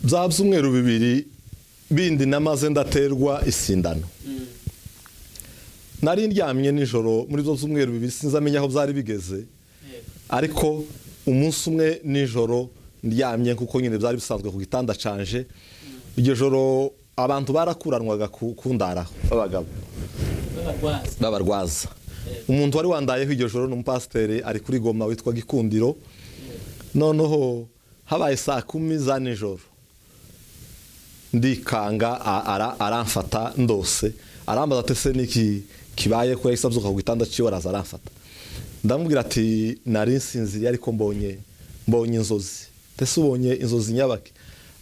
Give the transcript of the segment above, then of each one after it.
bya byumweru bibiri bindi namaze ndaterwa isindano nari ndyamye nijoro muri zo byumweru bibiri sinzi amenya aho byari bigeze ariko umunsi umwe nijoro ndyamye kuko nyine byari bisanzwe ku gitanda canje iryo joro abantu barakuranwaga ku ku ndaraho b'abagabo babarwaza b'abarwaza umuntu wari wandayeho iryo joro ni umupasiteri ari kuri goma witwa gikundiro noneho habaye saa kumi za nijoro ndikanga a- ara- aramfata ndose arambaza ati se niki kibaye ko yahise abyuka ku gitanda cyiwe araza aramfata ndamubwira ati nari nsinziriye ariko mbonye mbonye inzozi ndetse ubonye inzozi nyabake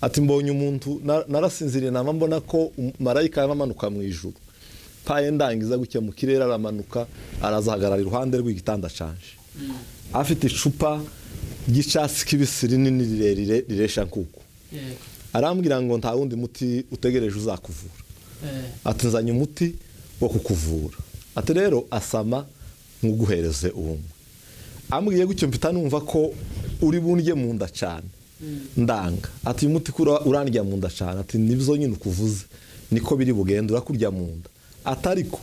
ati mbonye umuntu na- narasinziriye naba mbona ko um- marayika yaba amanuka mu ijuru paye ndangiza gutya mu kirere aramanuka arazahagarara iruhande rw'igitanda canje afite icupa ry'icyatsi kibisi rinini rirerire riresha nkuku yego arambwira ngo nta wundi muti utegereje uzakuvura eh, ati nzanye umuti wo kukuvura ati rero asama nkuguhereze uwumwe ambwiye gutyo mpita numva ko uri bundye mu nda cyane ndanga ati uyu muti kura urandya mu nda cyane ati nibyo nyine ukuvuze niko biri bugende urakurya mu nda atariko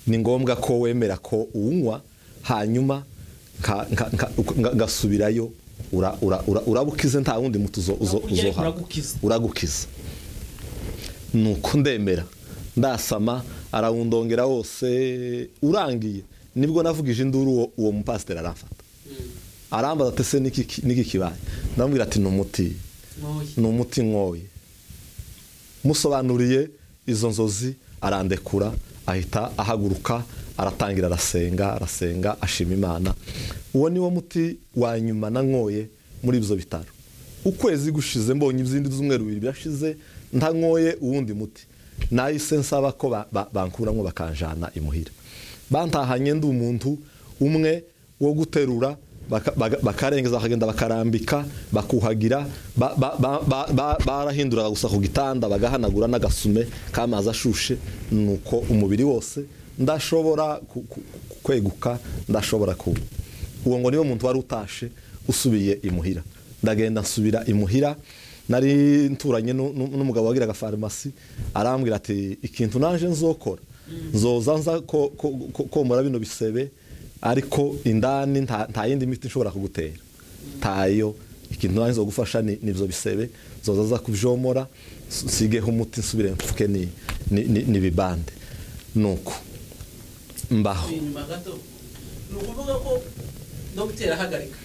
ni ngombwa ko wemera ko uwunywa hanyuma nka- nka- nka- nka- ngasubirayo ura- ura- ura- urabukize nta wundi muti uzo- uzo- Urakurya ariko uzohabwa uragukiza. uragukiza nuko ndemera ndasama arawundongera wose urangiye nibwo navugije induru uwo, uwo mupasiteri aramfata arambaza ati se niki ki- niki kibaye ndamubwira ati ni umuti ntoya ni umuti nkoye musobanuriye izo nzozi arandekura ahita ahaguruka aratangira arasenga arasenga ashima imana uwo niwo muti wa nyuma nanyoye muri ibyo bitaro ukwezi gushize mbonye izindi z'umweru bibiri birashize ntanyoye uwundi muti nahise nsaba ko ba- ba- bankuramo bakanjana imuhira bantahanye ndi umuntu umwe wo guterura baka- baga- bakarengeza bakagenda bakarambika bakuhagira ba- ba- ba- ba- ba- barahinduraga gusa ku gitanda bagahanagura n'agasume k'amazi ashushe nuko umubiri wose ndashobora ku- ku- ku- kweguka ndashobora kuba uwo ngo niwe muntu wari utashe usubiye imuhira ndagenda nsubira imuhira nari nturanye nu- nu- n'umugabo wagiraga farumasi arambwira ati ikintu naje nzokora nzoza nza ko- ko- ko- komora bino bisebe ariko indani nta nta yindi miti nshobora kugutera ntayo ikintu naje nzogufasha ni nibyo bisebe nzoza nza kubyomora s- nsigeho umuti nsubire mfuke ni- ni- ni- n'ibibande nuko mbaho inyuma gato ni ukuvuga ko dogiteri ahagarika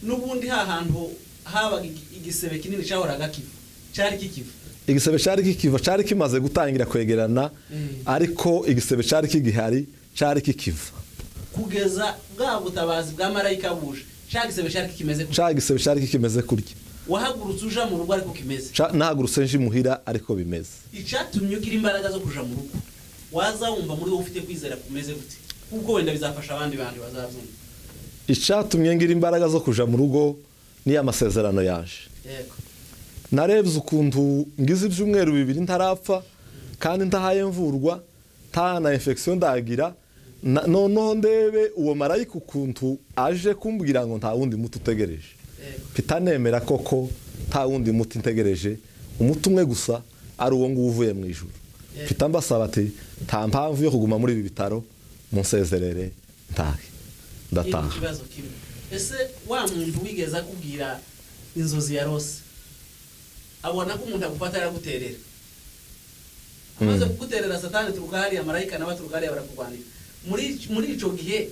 n'ubundi ha hantu habaga igi- igisebe kinini cyahoraga kiva cyari kikiva igisebe cyari kikiva cyari kimaze gutangira kwegerana Mm. ariko igisebe cyari kigihari cyari kikiva kugeza bwa butabazi bwa marayika buje cya gisebe cyari kikimeze gutya. cyari igisebe cyari kikimeze kurya wahagurutse uja mu rugo ariko kimeze Ca- nahagurutse nje imuhira ariko bimeze icyatumye ugira imbaraga zo kuja mu rugo waza wumva muri wowe ufite kwizera kumeze gute kuko wenda bizafasha abandi bandi bazabyumva icyatumye ngira imbaraga zo kuja mu rugo ni ya masezerano yaje yego narebye ukuntu ngize ibyumweru bibiri ntarapfa kandi ntahaye mvurwa nta na infection ndagira na- noneho ndebe uwo marayika ukuntu aje kumbwira ngo nta wundi muti utegereje yego mpita nemera koko nta wundi muti ntegereje umuti umwe gusa ari uwo nguwo uvuye mu ijoro mpita mbasaba ati nta mpamvu yo kuguma muri ibi bitaro munsezerere ntahe Ni ndataha ikibazo kimwe ese wa muntu wigeze akubwira inzozi ya rose abona ko umuntu agufata araguterera amaze kuguterera satani turuka hariya marayika nawe aturuka hariya barakurwanira muri muri ico gihe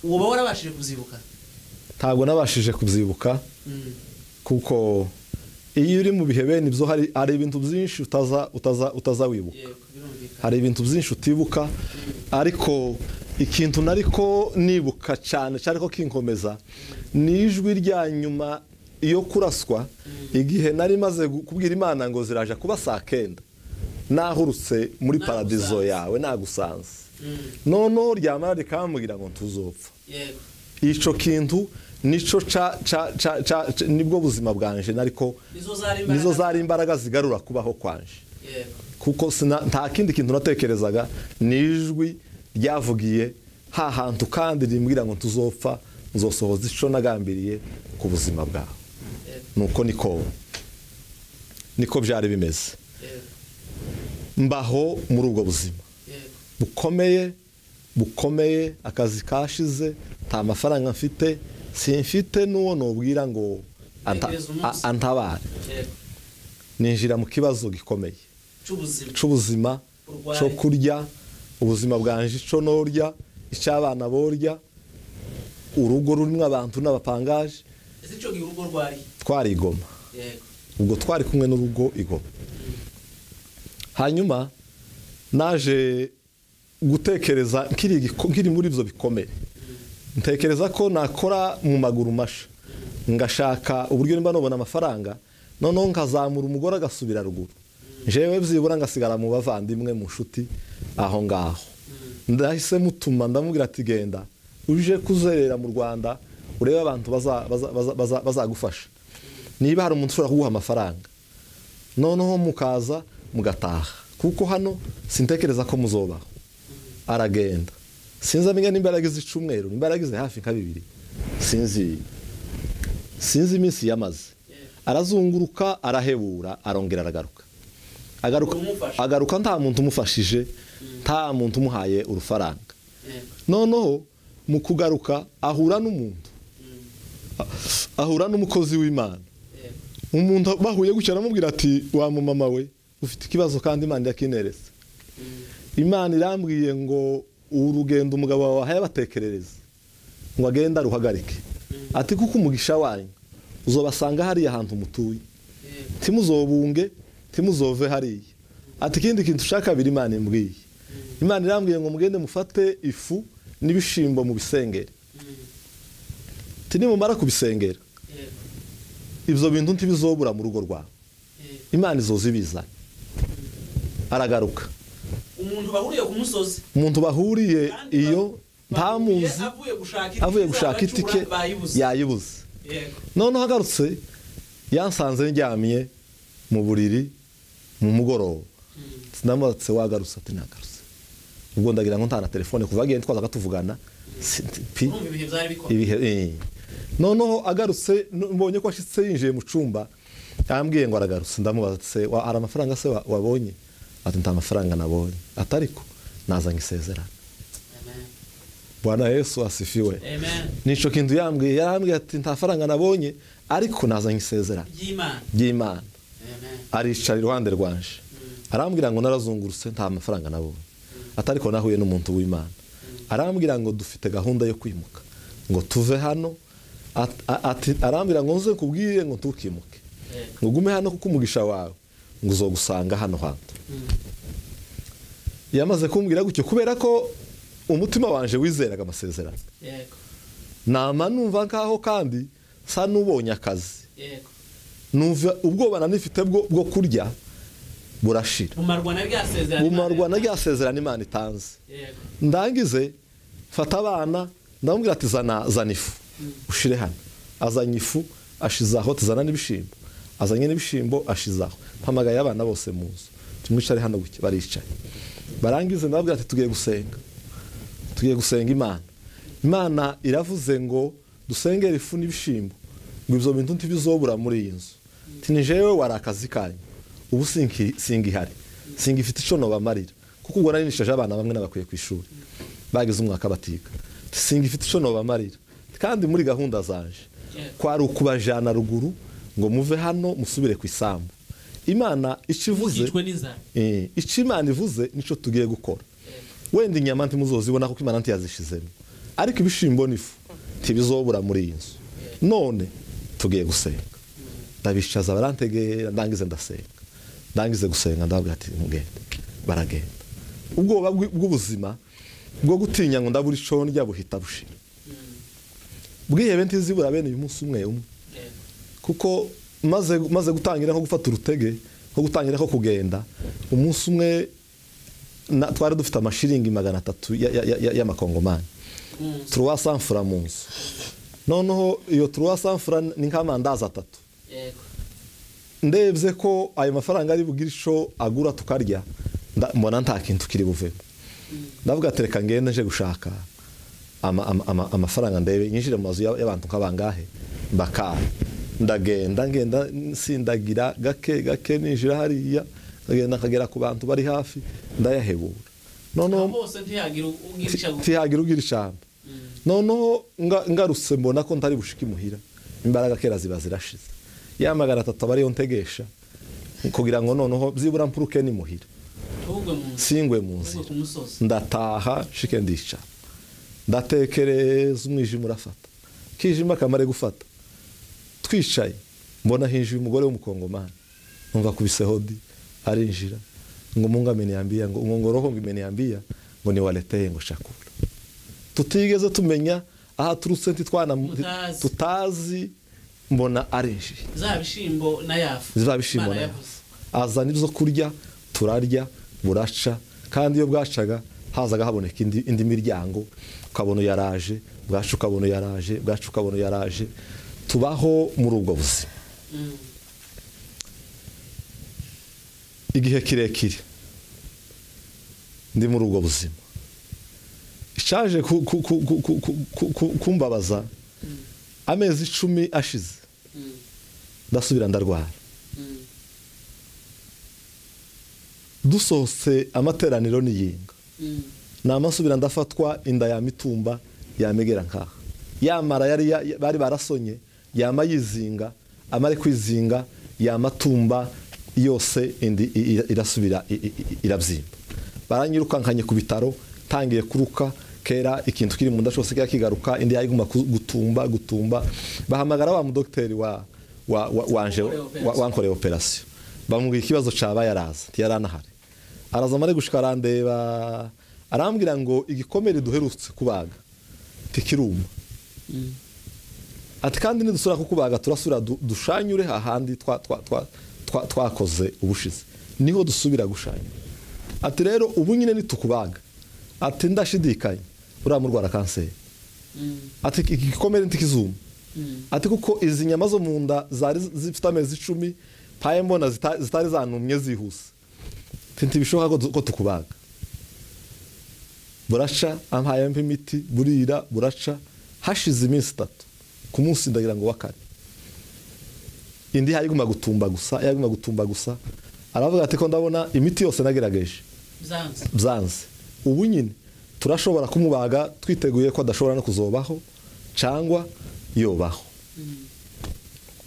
uba warabashije kuzibuka ntabwo nabashije kubyibuka Mm. kuko iyo uri mu bihe bene ibyo hari hari ibintu byinshi utaza utaza utaza wibuka yego birumvikana hari ibintu byinshi utibuka ariko ikintu nariko nibuka cyane cyari ko kinkomeza ni ijwi rya nyuma iyo kuraswa igihe nari maze gu- kubwira imana ngo ziraje kuba saa kenda nahurutse muri Nagusanze. paradizo yawe nagusanze Mm. noneho ryamara rikambwira ngo ntuzopfa yego icyo kintu nico ca- ca- ca- ca- ca- nibwo buzima bwanje nariko nizo zari imbaraga nizo zari imbaraga zigarura kubaho kwanje yego kuko sina- nta kindi kintu natekerezaga ni ijwi ryavugiye ha hantu kandi rimbwira ngo ntuzopfa nzosohoza icyo nagambiriye ku buzima bwawe yego nuko niko niko byari bimeze yego mbaho muri ubwo buzima yego bukomeye bukomeye akazi kashize nta mafaranga mfite simfite n'uwo nubwira ngo anta- Ntegereza umunsi. a- antabare yego ninjira mu kibazo gikomeye cy'ubuzima cy'ubuzima Urwaye. cyo kurya ubuzima bwanje cyo norya icy'abana borya urugo rurimo abantu n'abapangaje ese icyo gihe urugo rwariye twarigoma yego ubwo twari kumwe n'urugo igoma hanyuma naje gutekereza nkiri igiko- nkiri muri ibyo bikomere ntekereza ko nakora mu maguru masha ngashaka uburyo nimba nubona amafaranga noneho nkazamura umugore agasubira ruguru jewe byibura ngasigara mu bavandimwe mu nshuti aho ngaho ndahise mutuma ndamubwira ati genda uje kuzerera mu rwanda urebe abantu baza- baza- baza- baza- bazagufasha niba hari umuntu ushobora kuguha amafaranga noneho mukaza mugataha kuko hano sintekereza ko muzobaho aragenda sinzi amenya nimba yaragize icumweru nimba yaragize hafi nka bibiri sinzi sinzi iminsi yamaze arazunguruka arahebura arongera aragaruka agaruka, Umufasha. agaruka nta muntu umufashije nta muntu umuhaye urufaranga yego noneho mu kugaruka ahura n'umuntu ahura n'umukozi w'imana yego umuntu bahuye gutya aramubwira ati wa mumama we ufite ikibazo kandi imana irakinereza imana irambwiye ngo ubu rugendo umugabo wawe wahaye abatekerereza ngo agende aruhagarike ati kuko umugisha wanyu uzobasanga hariya ahantu mutuye yego timuzobunge timuzove hariya ati ikindi kintu ushaka biri imana imbwiye imana irambwiye ngo mugende mufate ifu n'ibishimbo mu bisengere ati nimumara kubisengera yego ibyo bintu ntibizobura mu rugo rwawe yego imana izozi bizana aragaruka umuntu bahuriye ku musozi umuntu bahuriye kandi iyo ba- nta bahuriye muzi avuye gushaka itike avuye gushaka izabacura, itike bayibuze yayibuze yego noneho agarutse yansanze ndyamye mu buriri mu mugoroba sinamutse wagarutse ati nagarutse ubwo ndagira ngo nta na telefone kuva agenda twazaga tuvugana si- pi- urumva ibihe byari bikomeye ibihe eh. noneho agarutse no- mbonye ko ashitse yinjiye mu cumba yambwiye ngo aragarutse ndamubaza ati, "Se, wa- hari amafaranga se wa- wabonye ati nta mafaranga nabonye atariko nazanye isezerano Amen. bwana yesu asifiwe amen nico kintu yambwiye yarambwiye ati nta faranga nabonye ariko nazanye isezerano ry'imana ry'imana amen aricara iruhande rwanje arambwira ngo narazungurutse nta mafaranga nabonye atariko nahuye n'umuntu w'imana arambwira ngo dufite gahunda yo kwimuka ngo tuve hano At- a- ati- arambwira ngo nze kubwire ngo tukimuke yego ngo ugume hano kuko umugisha wawe ngo uzogusanga hano hantu yamaze kumbwira gutyo kubera ko umutima wanje wizeraga amasezerano yego nama numva nkaho kandi sa n'ubonye akazi yego numva ubwoba nanifite bwo bwo kurya burashira bumarwa na rya sezerano bumarwa na rya sezerano imana itanze yego ndangize mfata abana ndamubwira ati zana zana ifu ushire hano azanye ifu ashizaho tuzana n'ibishimbo azanye n'ibishimbo ashizaho mpamagaye abana bose mu nzu tumwicare hano gutya baricaye barangize ndababwira ati tugiye gusenga tugiye gusenga imana imana iravuze ngo dusengere ifu n'ibishimbo ngo ibyo bintu ntibizobura muri iyi nzu tinijewe wari akazi kanyu ubu sinki- singihari singifite icyo nobamarira kuko ubwo narinishije abana bamwe n'abakwiye ku ishuri bagize umwaka batiga singifite icyo nobamarira kandi muri gahunda zaje kwari ukubajana ruguru ngo muve hano musubire ku isambu imana icyo ivuze mukicwe n'inzara Eh, icyo imana ivuze nicyo tugiye gukora wenda inyama ntimuzozibona kuko imana ntiyazishizemo ariko ibishimbo n'ifu ntibizobura muri iyi nzu none tugiye gusenga ndabicaza barantegera ndangize ndasenga ndangize gusenga ndababwira ati mugende baragenda ubwoba bw'i- bw'ubuzima bwo gutinya ngo ndabura ico ndya buhita bushira bwihebe ntizibura bene uyu munsi umwe umwe yego kuko maze maze gutangira nko gufata urutege nko gutangira nko kugenda umunsi umwe na- twari dufite amashiringi magana atatu ya- ya- ya- ya- y'amakongomani Mm. turuwa sanfura mu nzu noneho iyo turuwa sanfura ni nk'amandazi atatu yego ndebye ko ayo mafaranga ari bugire ico agura tukarya nda- mbona nta kintu kiri buvemo ndavuga ati reka ngende nje gushaka ama- ama- ama- amafaranga ndebe nyinjire mu mazu y'ab- y'abantu nk'abangahe mbakara ndagenda ngenda nsindagira gake gake ninjira hariya ndagenda nkagera ku bantu bari hafi ndayahebura aho noneho bose ntihagira ugira icyago ntihagira ugira ijambo noneho nga- ngarutse mbona ko ntari bushike imuhira imbaraga kera ziba zirashize ya magana atatu aba ariyo ntegesha kugira ngo noneho byibura mpuruke n'imuhira ntugwe mu nzu singwe mu ntugwe nzira ku musozi ndataha nshike ndicara ndatekereza umwijima urafata kijima kamare gufata twicaye mbona hinjiye umugore w'umukongomani numva akubise hodi arinjira ngo mungu ameniambia ngo ngo roho ngo imeniambia ngo ni waleteye ngo shakura tutigeze tumenya aho aturutse ntitwana Mutazi. tutazi mbona arinjiye za bishimbo na yafu ziba bishimbo Imana nayo yavuze. azana ibyo kurya turarya buraca kandi iyo bwacaga hazaga haboneka indi, indi miryango ukabona yaraje bwacu ukabona yaraje bwacu ukabona yaraje tubaho muri ubwo buzima Mm. igihe kirekire ndi muri ubwo buzima ishaje ku- ku- ku- ku- ku- ku- ku- ku- kumbabaza amezi icumi ashize Mm. ndasubira ndarwara Mm. dusohotse amateraniro niyinga Mm. namasubira ndafatwa inda ya mitumba yamegera nkaha yamara yari ya- ya- bari barasonye yama yizinga amare kwizinga yamatumba yose indi i- i- irasubira i- i- i- irabyimba baranyirukankanye ku bitaro tangiye kuruka kera ikintu kiri mu nda cyose kera kigaruka indi yayiguma ku- gutumba gutumba bahamagara wa mudogiteri wa wa- wa- wanje Wakoreye wa- operation. wankoreye operasiyo bamubwira ikibazo caba yaraza ntiyaranahari araza amare gushika arandeba arambwira ngo igikomere duherutse kubaga ntikiruma ati kandi nidusubira kukubaga turasubira du- dushanyure hahandi twa- twa- twa- twa- twakoze ubushize niho dusubira gushanyura ati rero ubu nyine nitukubaga ati ndashidikanya uriya murwara kanseri Mm. ati iki gikomere ntikizuma Mm. ati kuko izi nyama zo mu nda zari zifite amezi icumi mpaye mbona zita- zitari zanumye zihuse mfite ibishoboka ko du- ko tukubaga buraca ampaye mpa imiti burira buraca hashize iminsi itatu ku munsi ndagira ngo wa kane indi yayiguma gutumba gusa yayiguma gutumba gusa aravuga ati ko ndabona imiti yose nagerageje byanze byanze ubu nyine turashobora kumubaga twiteguye ko adashobora no kuzobaho cyangwa yobaho Mm.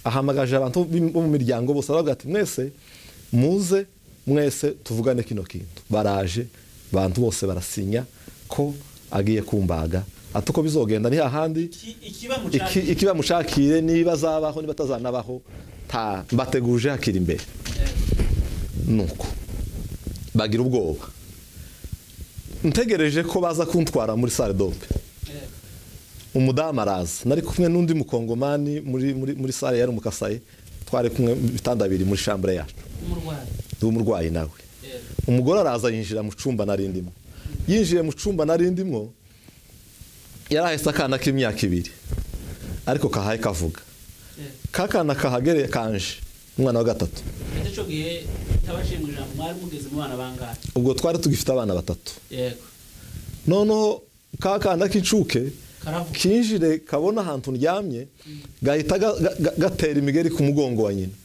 ahamagaje abantu b'im- bo mu miryango bose aravuga ati mwese muze mwese tuvugane kino kintu baraje abantu bose barasinya ko agiye kumbaga ati uko bizogenda ni hahandi Iki- ikiba mu iki- cyaro. ikiba mushakire niba azabaho niba atazanabaho ta- mbateguje hakiri imbere Eh, nuko bagira ubwoba ntegereje ko baza kuntwara muri sale dope eh. umudamu araza nari kumwe n'undi mukongomani muri, muri, muri sale yari umukasaye twari kumwe mu bitanda biri muri shambure yacu umurwayi ndi umurwayi nawe Eh, umugore araza yinjira mu cumba nari ndimo yinjiye mu cumba nari ndimo yari ahetse akana k'imyaka ibiri ariko kahaye kavuga eh. kakana kahagereye kanje umwana wa gatatu ate cyo gihe tabashimwe ijambo mwari mugeze mu bana bangahe ubwo twari tugifite abana batatu yego noneho kakana k'incuke karavuga kinjire kabona ahantu ndyamye gahita ga- ga- ga- gatera imigeri ku mugongo wa nyina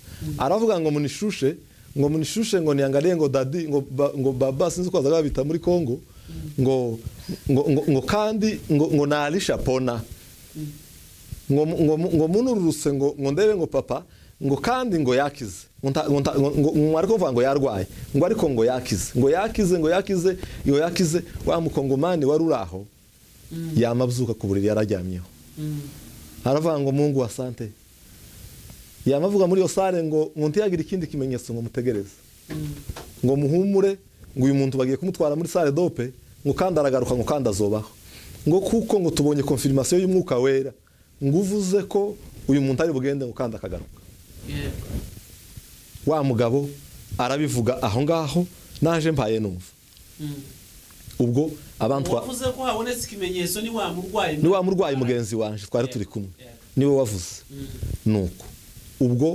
aravuga ngo munishushe ngo munishushe ngo niangaliye ngo dadi ngo, ba, ngo baba sinzi uko bazaga babita muri kongo ngo, ngo, ngo, ngo kandi ngo, ngo nalisha pona ngo, mu- ngo, mu- ngo munururuse ngo, ngo ndebe ngo papa ngo kandi ngo yakize ngo, nta- ngo, nta- ngo, ngo, ngo ariko kuvuga ngo yarwaye ngo ariko ngo yakize ngo yakize ngo yakize ngo yakize wa mukongomani wari uri aho Mm. yamabyuka ku buriri yararyamyeho Mm. aravuga ngo mungu wa sante yamavuga muri iyo sare ngo ngo ntiyagira ikindi kimenyetso ngo mutegereze Mm. ngo muhumure ngo uyu muntu bagiye kumutwara muri sare dope ngo kandi aragaruka ngo kandi azobaho ngo kuko ngo tubonye konfirmasiyo y'umwuka wera ngo uvuze ko uyu muntu ari bugende ngo kandi akagaruka yego wa mugabo arabivuga aho ngaho naje mpaye numva Mm. ubwo abantwa uwavuze ko habonetse ikimenyetso ni wa murwayi ni wa murwayi mugenzi wanje twari turi kumwe niwe wavuze Mm. nuko ubwo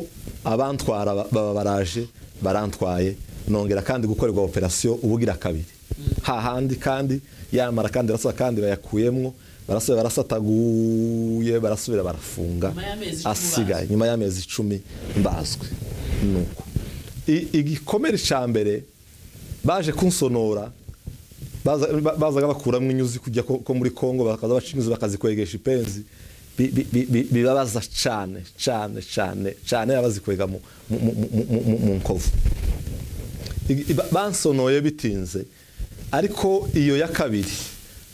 abantwara ba- baba baraje barantwaye nongera kandi gukorerwa operasiyo ubugira kabiri Mm. hahandi kandi yamara kandi arasa kandi bayakuyemo barasubira barasataguye barasubira barafunga Nyuma y'amezi icumi asigaye bazwi. nyuma y'amezi icumi mbazwe nuko I- igikomere cya mbere baje kunsonora baza- ba- bazaga bakuramo inyuzi kujya ko ko muri congo bakaza baca inyuzi bakazikwegesha ipenzi bi- bi- bi- bi- bibabaza cyane cyane cyane cyane abazikwega mu mu- mu- mu- mu- mu- mu nkovu Igi- ba- bansonoye bitinze ariko iyo ya kabiri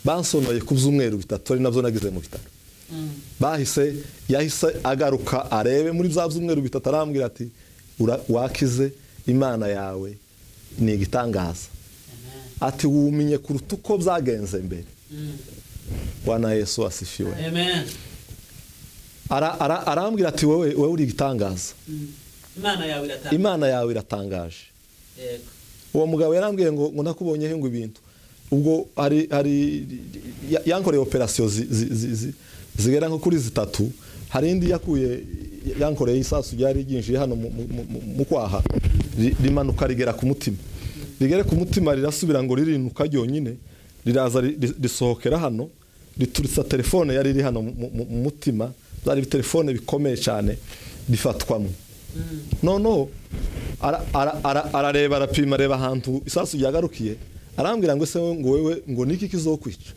bansonoye ku byumweru bitatu ari nabyo nagize mu bitaro Mm. bahise yahise agaruka arebe muri bya byumweru bitatu arambwira ati "Ura- wakize imana yawe ni igitangaza Amen. ati wuminye kuruta uko byagenze mbere Mm. wana yesu asifiwe Amen. Ara- ara- arambwira ati wowe wowe uri igitangaza Mm. imana yawe iratanga imana yawe iratangaje yego uwo mugabo yarambwiye ngo ngo nakubonyeho ngo ibintu ubwo hari hari ya- yankoreye operasiyo zi- zi- zi- zi- zigera nko kuri zitatu hari indi yakuye yankoreye isasu ryari ryinjiye hano mu- mu- mu- mu- mu kwaha ri- rimanuka rigera ku mutima rigere ku mutima rirasubira ngo ririnuka ryonyine riraza ri- ri- risohokera hano rituritsa telefone yari iri hano mu- mu mu mutima byari telefone bikomeye cyane rifatwamo Mm. noneho ara- ara- ara- arareba arapima areba ahantu isasu ryagarukiye arambwira ngo ese wowe- ngo wewe ngo niki kizokwica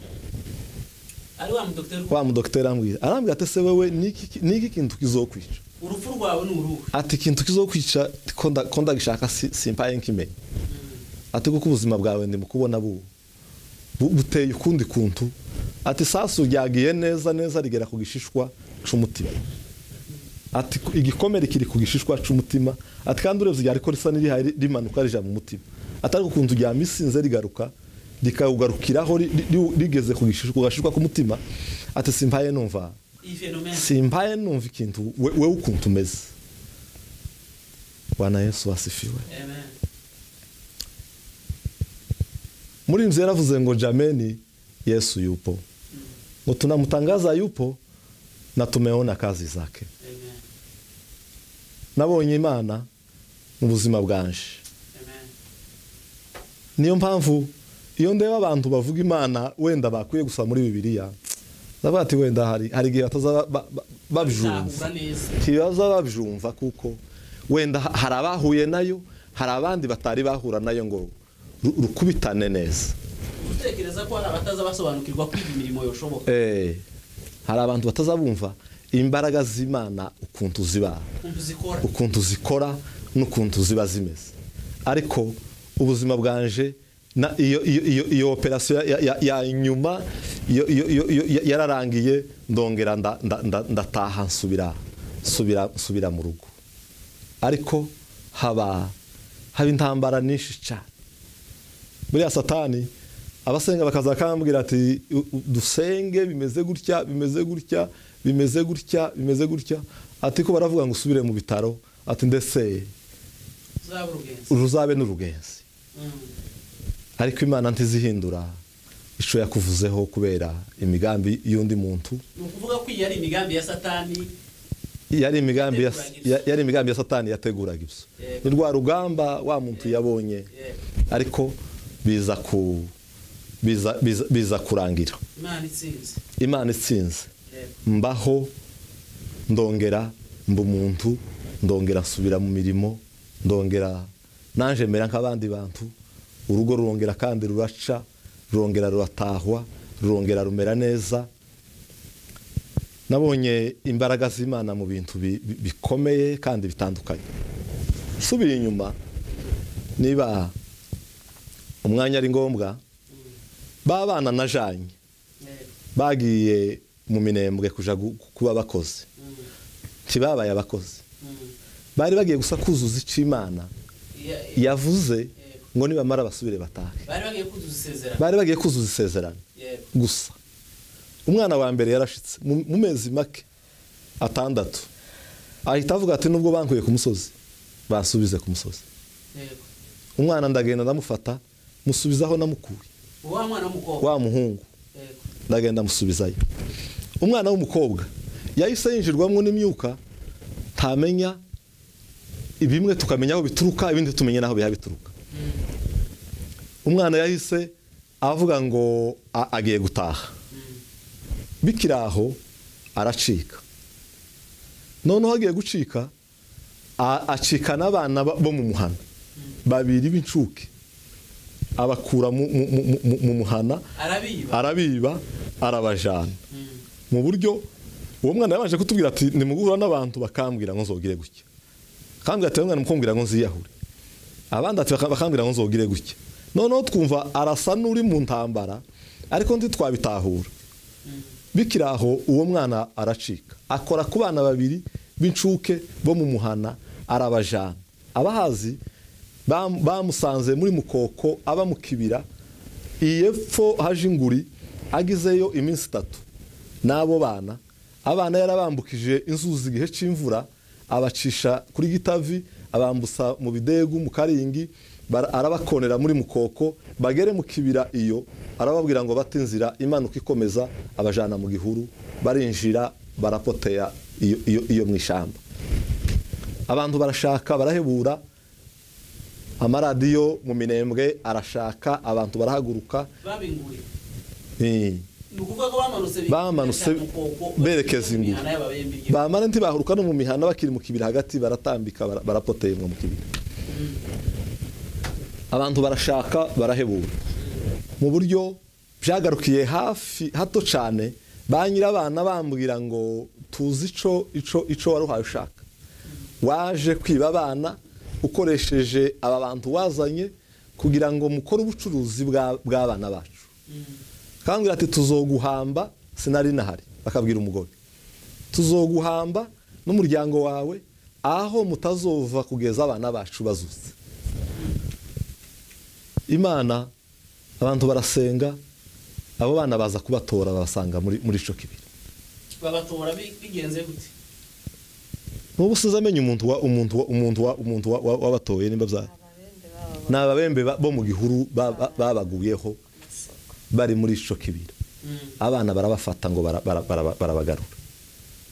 ari wa mudogiteri wa mudogiteri arambwira arambwira ati ese wewe niki ki- niki kintu kizokwica urupfu rwawe ni uruhe ati ikintu kizokwica ko nda- ko ndagishaka si- simpaye nk'imenye Mm. ati kuko ubuzima bwawe ndi mu kubona bubu Bu- buteye ukundi kuntu ati isasu ryagiye neza neza rigera ku gishishwa c'umutima ati ku- igikomere kiri ku gishishwa c'umutima ati kandi urebye ryari ko risa n'irihaye ri- rimanuka rija mu mutima ati ariko ukuntu ryamisinze rigaruka rikawugarukiraho ri- ri- ri- rigeze ku gishishwa ku gashishwa k'umutima ati simpaye numva iyi fenomene simpaye numva ikintu we- wewe ukuntu umeze bwana yesu wasifiwe Amen. muri inzu yaravuze ngo jameni yesu yupo ngo tunamtangaza yupo na tumeona kazi zake Amen. nabonye imana mu buzima bwanje Amen. niyo mpamvu iyo ndeba abantu bavuga imana wenda bakwiye gusa muri bibiliya ndavuga ati wenda hari hari igihe batazaba ba- ba- babyumva Nzahura neza ntibaza babyumva kuko wenda ha- hari abahuye nayo hari abandi batari bahura nayo ngo ru- rukubitane neza gutekereza ko hari abataza basobanukirwa kwiga imirimo yoshoboka Eh, hari abantu batazabumva imbaraga z'imana ukuntu ziba ukuntu zikora ukuntu zikora n'ukuntu ziba zimeze ariko ubuzima bwanje na iyo iyo iyo iyo operasiyo ya- ya- ya nyuma iyo- iyo- iyo- iyo- ya- yararangiye ndongera nda- nda- nda- ndataha nsubira nsubira nsubira mu rugo ariko haba haba intambara nyinshi cyane buriya satani abasenga bakaza bakambwira ati "U- u- dusenge bimeze gutya bimeze gutya bimeze gutya bimeze gutya ati ko baravuga ngo usubire mu bitaro ati ndetse uzaba urugenzi ruzabe n'urugenzi Mm. ariko imana ntizihindura ico yakuvuzeho kubera imigambi y'undi muntu ni ukuvuga ko iyi ari imigambi ya satani yari imigambi ya, Yateguraga ya- ibyo. yari imigambi ya satani yateguraga ibyo Yego. ni rwa rugamba wa muntu yabonye Yego. ariko biza ku biza, biza, biza kurangira imana itsinze imana itsinze Yego. mbaho ndongera mba umuntu ndongera nsubira mu mirimo ndongera nanjye mera nk'abandi bantu urugo rurongera kandi ruraca rurongera ruratahwa rurongera rumera neza nabonye imbaraga z'imana mu bintu bi- bi- bikomeye kandi bitandukanye nsubira inyuma niba umwanya ari ngombwa Mm. babana na janye Yego. bagiye mu minembwe kuja gu- kuba abakozi Mm. ntibabaye abakozi Mm. bari bagiye gusa kuzuza icyo imana Ya- ya- yavuze ngo nibamara basubire batahe bari bagiye kuzuza isezerano bari bagiye kuzuza isezerano Yego. gusa umwana wa mbere yarashitse mu mu mezi make atandatu ahita avuga ati nubwo bankuye ku musozi bansubize ku musozi Yego. umwana ndagenda ndamufata musubizaho namukuye wa mwana w'umukobwa wa muhungu Yego. ndagenda musubizayo umwana w'umukobwa yahise yinjirwamo n'imyuka ntamenya bimwe tukamenya aho bituruka ibindi tumenye n'aho biha bituruka Mm. umwana yahise avuga ngo a- agiye gutaha bikiri aho aracika noneho agiye gucika a- acika n'abana ba- bo mu muhana babiri b'incuke abakura mu- mu- mu- mu- mu muhana arabiba arabiba arabajana Mm. mu buryo uwo mwana yabanje kutubwira ati nimugura n'abantu bakambwira ngo nzogire gutya kambwira ati mwana mukubwira ngo nziyahure abandi ati baka- bakambwira ngo nzogire gutya noneho twumva arasa n'uri mu ntambara ariko ndi twabitahura bikiri aho uwo mwana aracika akora ku bana babiri b'incuke bo mu muhana arabajana abahazi bam- bamusanze muri mukoko aba mu kibira iyepfo haje inguri agizeyo iminsi itatu n'abo bana abana yarabambukije inzuzi igihe cy'imvura abacisha kuri gitavi abambusa mu bidegu mu karingi bara- arabakonera muri mukoko bagere mu kibira iyo arababwira ngo bate inzira imanuka ikomeza abajana mu gihuru barinjira barapoteya iyo, iyo, iyo mu ishyamba abantu barashaka barahebura amaradiyo mu minembwe arashaka abantu barahaguruka babinguriye Eh, ni ukuvuga ko bamanutse bamanutse berekeza inguru bamara ntibahuruka no mu mihanda bakiri mu kibira hagati baratambika bara- barapoteyemwa mu kibira abantu barashaka barahebura mu buryo byagarukiye hafi hato cyane ba nyirabana bambwira ngo tuzi ico ico ico waruhaye ushaka waje kwiba abana ukoresheje aba bantu wazanye kugira ngo mukore ubucuruzi bwa- bw'abana bacu kambwira ati tuzoguhamba sinari nahari bakabwira umugore tuzoguhamba n'umuryango wawe aho mutazova kugeza abana bacu bazutse imana abantu barasenga abo bana baza kubatora babasanga muri muri ico kibiri babatora bi- bigenze gute n'ubu sinzi amenya umuntu wa umuntu wa umuntu wa umuntu wa- wa- wabatoye nimba bya ababembe baba ni ababembe ba- bo mu gihuru ba- ba- babaguyeho bamasoko bari muri ico kibiri Mm, abana barabafata ngo bara- bara- bara- barabagarura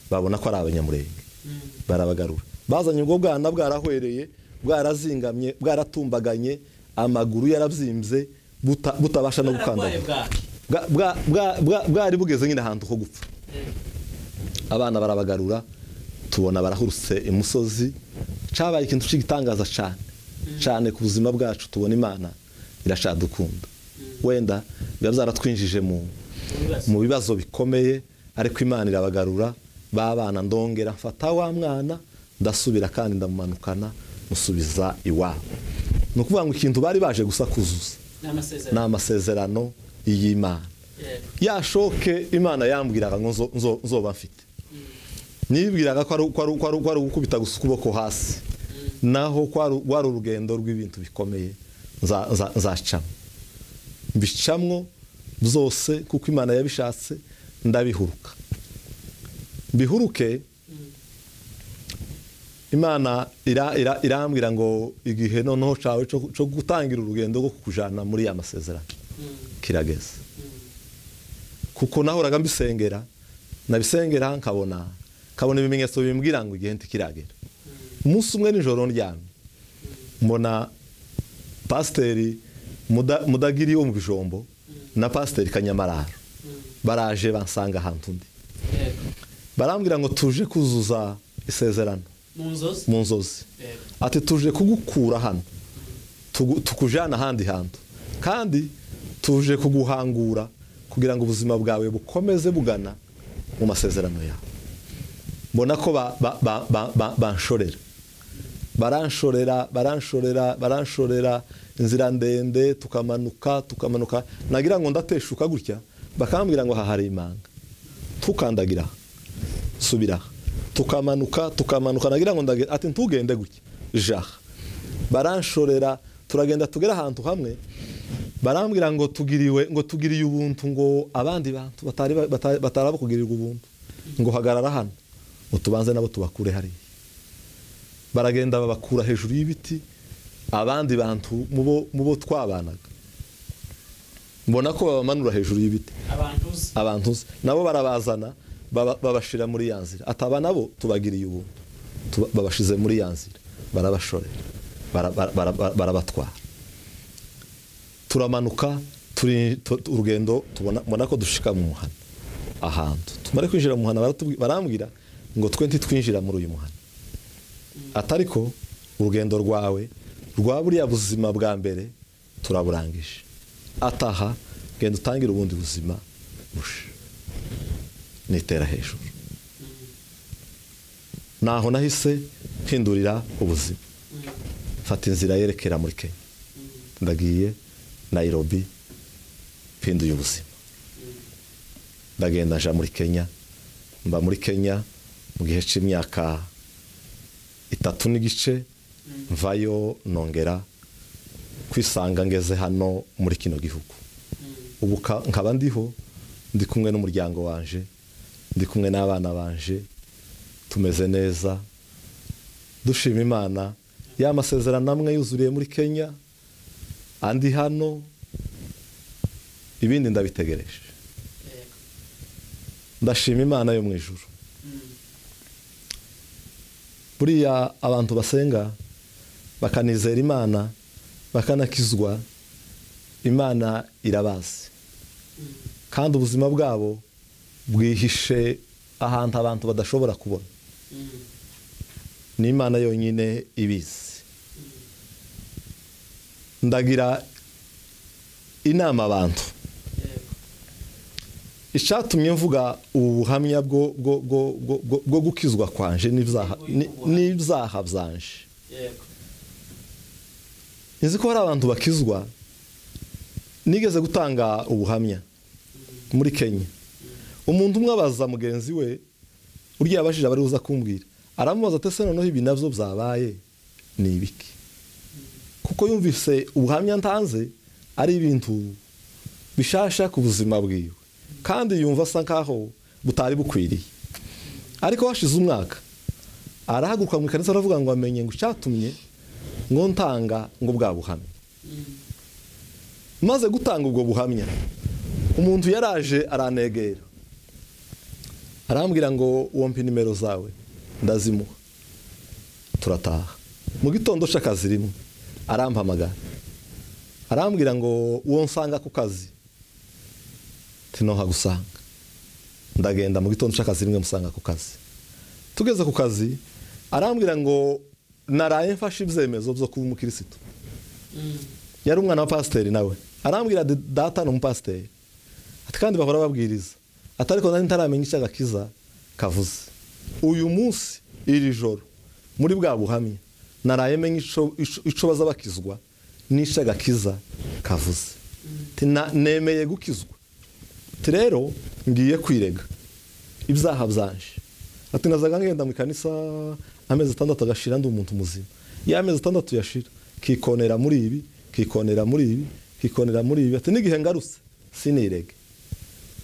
babona ko ari abanyamurenge mm. barabagarura bazanye ubwo bwana bwarahwereye bwarazingamye bwaratumbaganye amaguru yarabyimbye buta- butabasha no gukandagura Bararwaye bwaki. Bwa- bwa- bwa- bwa- bwari bugeze nyine ahantu ho gupfa Eh, abana barabagarura tubona barahurutse imusozi cyabaye ikintu cy'igitangaza cyane cyane ku buzima bwacu tubona imana irashadukunda wenda biba byaratwinjije mu ibibazo. mu bibazo bikomeye ariko imana irabagarura babana ndongera mfata wa mwana ndasubira kandi ndamumanukana musubiza iwabo ni ukuvuga ngo ikintu bari baje gusa kuzuza Ni amasezerano. ni amasezerano y'imana Eh, yashoke imana yambwiraga ngo nzo- nzo- nzoba mfite nibwiraga ko ari- ko ari- ko ari- ko ari ugukubita gusa ukuboko hasi naho ko ari- wari urugendo rw'ibintu bikomeye nza- nza- nzacamo mbicamwo byose kuko imana yabishatse ndabihuruka mbihuruke imana ira- ira- irambwira ngo igihe noneho cyawe cyo cyo gutangira urugendo rwo kukujana muri ya masezerano kirageze kuko nahoraga mbisengera nabisengera nkabona nkabona ibimenyetso bimbwira ngo igihe ntikiragera umunsi umwe nijoro ndyamye mbona pasiteri Muda- mudagiri wo mu bijombo na pasiteri kanyamararo baraje bansanga ahantu undi yego. barambwira ngo tuje kuzuza isezerano mu nzozi mu nzozi Yego. ati tuje kugukura hano tugu- tukujana ahandi hantu kandi tuje kuguhangura kugira ngo ubuzima bwawe bukomeze bugana mu masezerano yawe mbona ko ba- ba- ba- ba- ba- banshorera baranshorera baranshorera baranshorera inzira ndende tukamanuka tukamanuka nagira ngo ndateshuka gutya bakambwira ngo aha hari imanga tukandagira aha subira aha tukamanuka tukamanuka nagira ngo ndagenda ati ntugende gutya jaha baranshorera turagenda tugera ahantu hamwe barambwira ngo tugiriwe ngo tugiriye ubuntu ngo abandi bantu batari batari batari abakugirirwa ubuntu ngo hagarara hano ngo tubanze nabo tubakure hariya baragenda babakura hejuru y'ibiti abandi bantu mu bo- mu bo twabanaga mbona ko babamanura hejuru y'ibiti abantu uzi abantu uzi nabo barabazana baba- babashira muri ya nzira ataba nabo tubagiriye ubuntu Tuba- babashize muri ya nzira barabashorera bara- bara- bara- bara- barabatwara turamanuka turi tu- tu- urugendo tubona mbona ko dushika mu muhana ahantu tumare kwinjira mu muhana baratubwi- barambwira ngo twe ntitwinjira muri uyu muhana atariko urugendo rwawe rwa buriya buzima bwa mbere turaburangije ataha genda utangire ubundi buzima busha nitera hejuru naho nahise mpindurira ubuzima mfata inzira yerekera muri kenya ndagiye nayirobi mpinduye ubuzima ndagenda nja muri kenya mba muri kenya mu gihe cy'imyaka itatu n'igice mvayo nongera kwisanga ngeze hano muri kino gihugu ubu ka- nkaba ndiho ndi kumwe n'umuryango wanje ndi kumwe n'abana banje tumeze neza dushima imana ya masezerano amwe yuzuriye muri kenya andi hano ibindi ndabitegereje ndashima imana yo mu ijuru buriya abantu basenga bakanizera imana bakanakizwa imana irabazi kandi ubuzima bwabo bwihishe ahantu abantu badashobora kubona ni imana yonyine ibizi ndagira inama abantu icyatumye mvuga ubu buhamya bwo bwo- bwo- bwo- bwo- bwo gukizwa kwanje n'ibyaha- ni- n'ibyaha byanje nzi ko hari abantu bakizwa nigeze gutanga ubuhamya muri kenya umuntu umwe abaza mugenzi we urya yabajije abari buza kumbwira aramubaza ati ese noneho ibi nabyo byabaye ni ibiki kuko yumvise ubuhamya ntanze ari ibintu bishasha ku buzima bwiwe kandi yumva asa nkaho butari bukwiriye ariko hashize umwaka arahaguruka mu ikanisa aravuga ngo amenye ngo icyatumye ngo ntanga ngo bwa buhamya maze gutanga ubwo buhamya umuntu yaraje aranegera arambwira ngo wompe nimero zawe ndazimuha turataha mu gitondo c'akazi rimwe arampamagara arambwira ngo uwo nsanga ku kazi tinohagusanga ndagenda mu gitondo c'akazi rimwe musanga ku kazi tugeze ku kazi arambwira ngo naraye mfashe ibyemezo byo kuba umukirisitu yari umwana wa pasiteri nawe arambwira ati, data ni umupasiteri ati kandi bahora babwiriza ati ariko nari ntaramenya icyo agakiza kavuze uyu munsi iri joro muri bwa buhamya naraye menya ico- ico ico baza bakizwa n'icyo agakiza kavuze Ati, "Na- nemeye gukizwa ati rero ngiye kwirega ibyaha byanje ati nazaga ngenda mu ikanisa amezi atandatu agashira ndi umuntu muzima ya amezi atandatu yashira kikonera muri ibi kikonera muri ibi kikonera muri ibi ati n'igihe ngarutse sinirege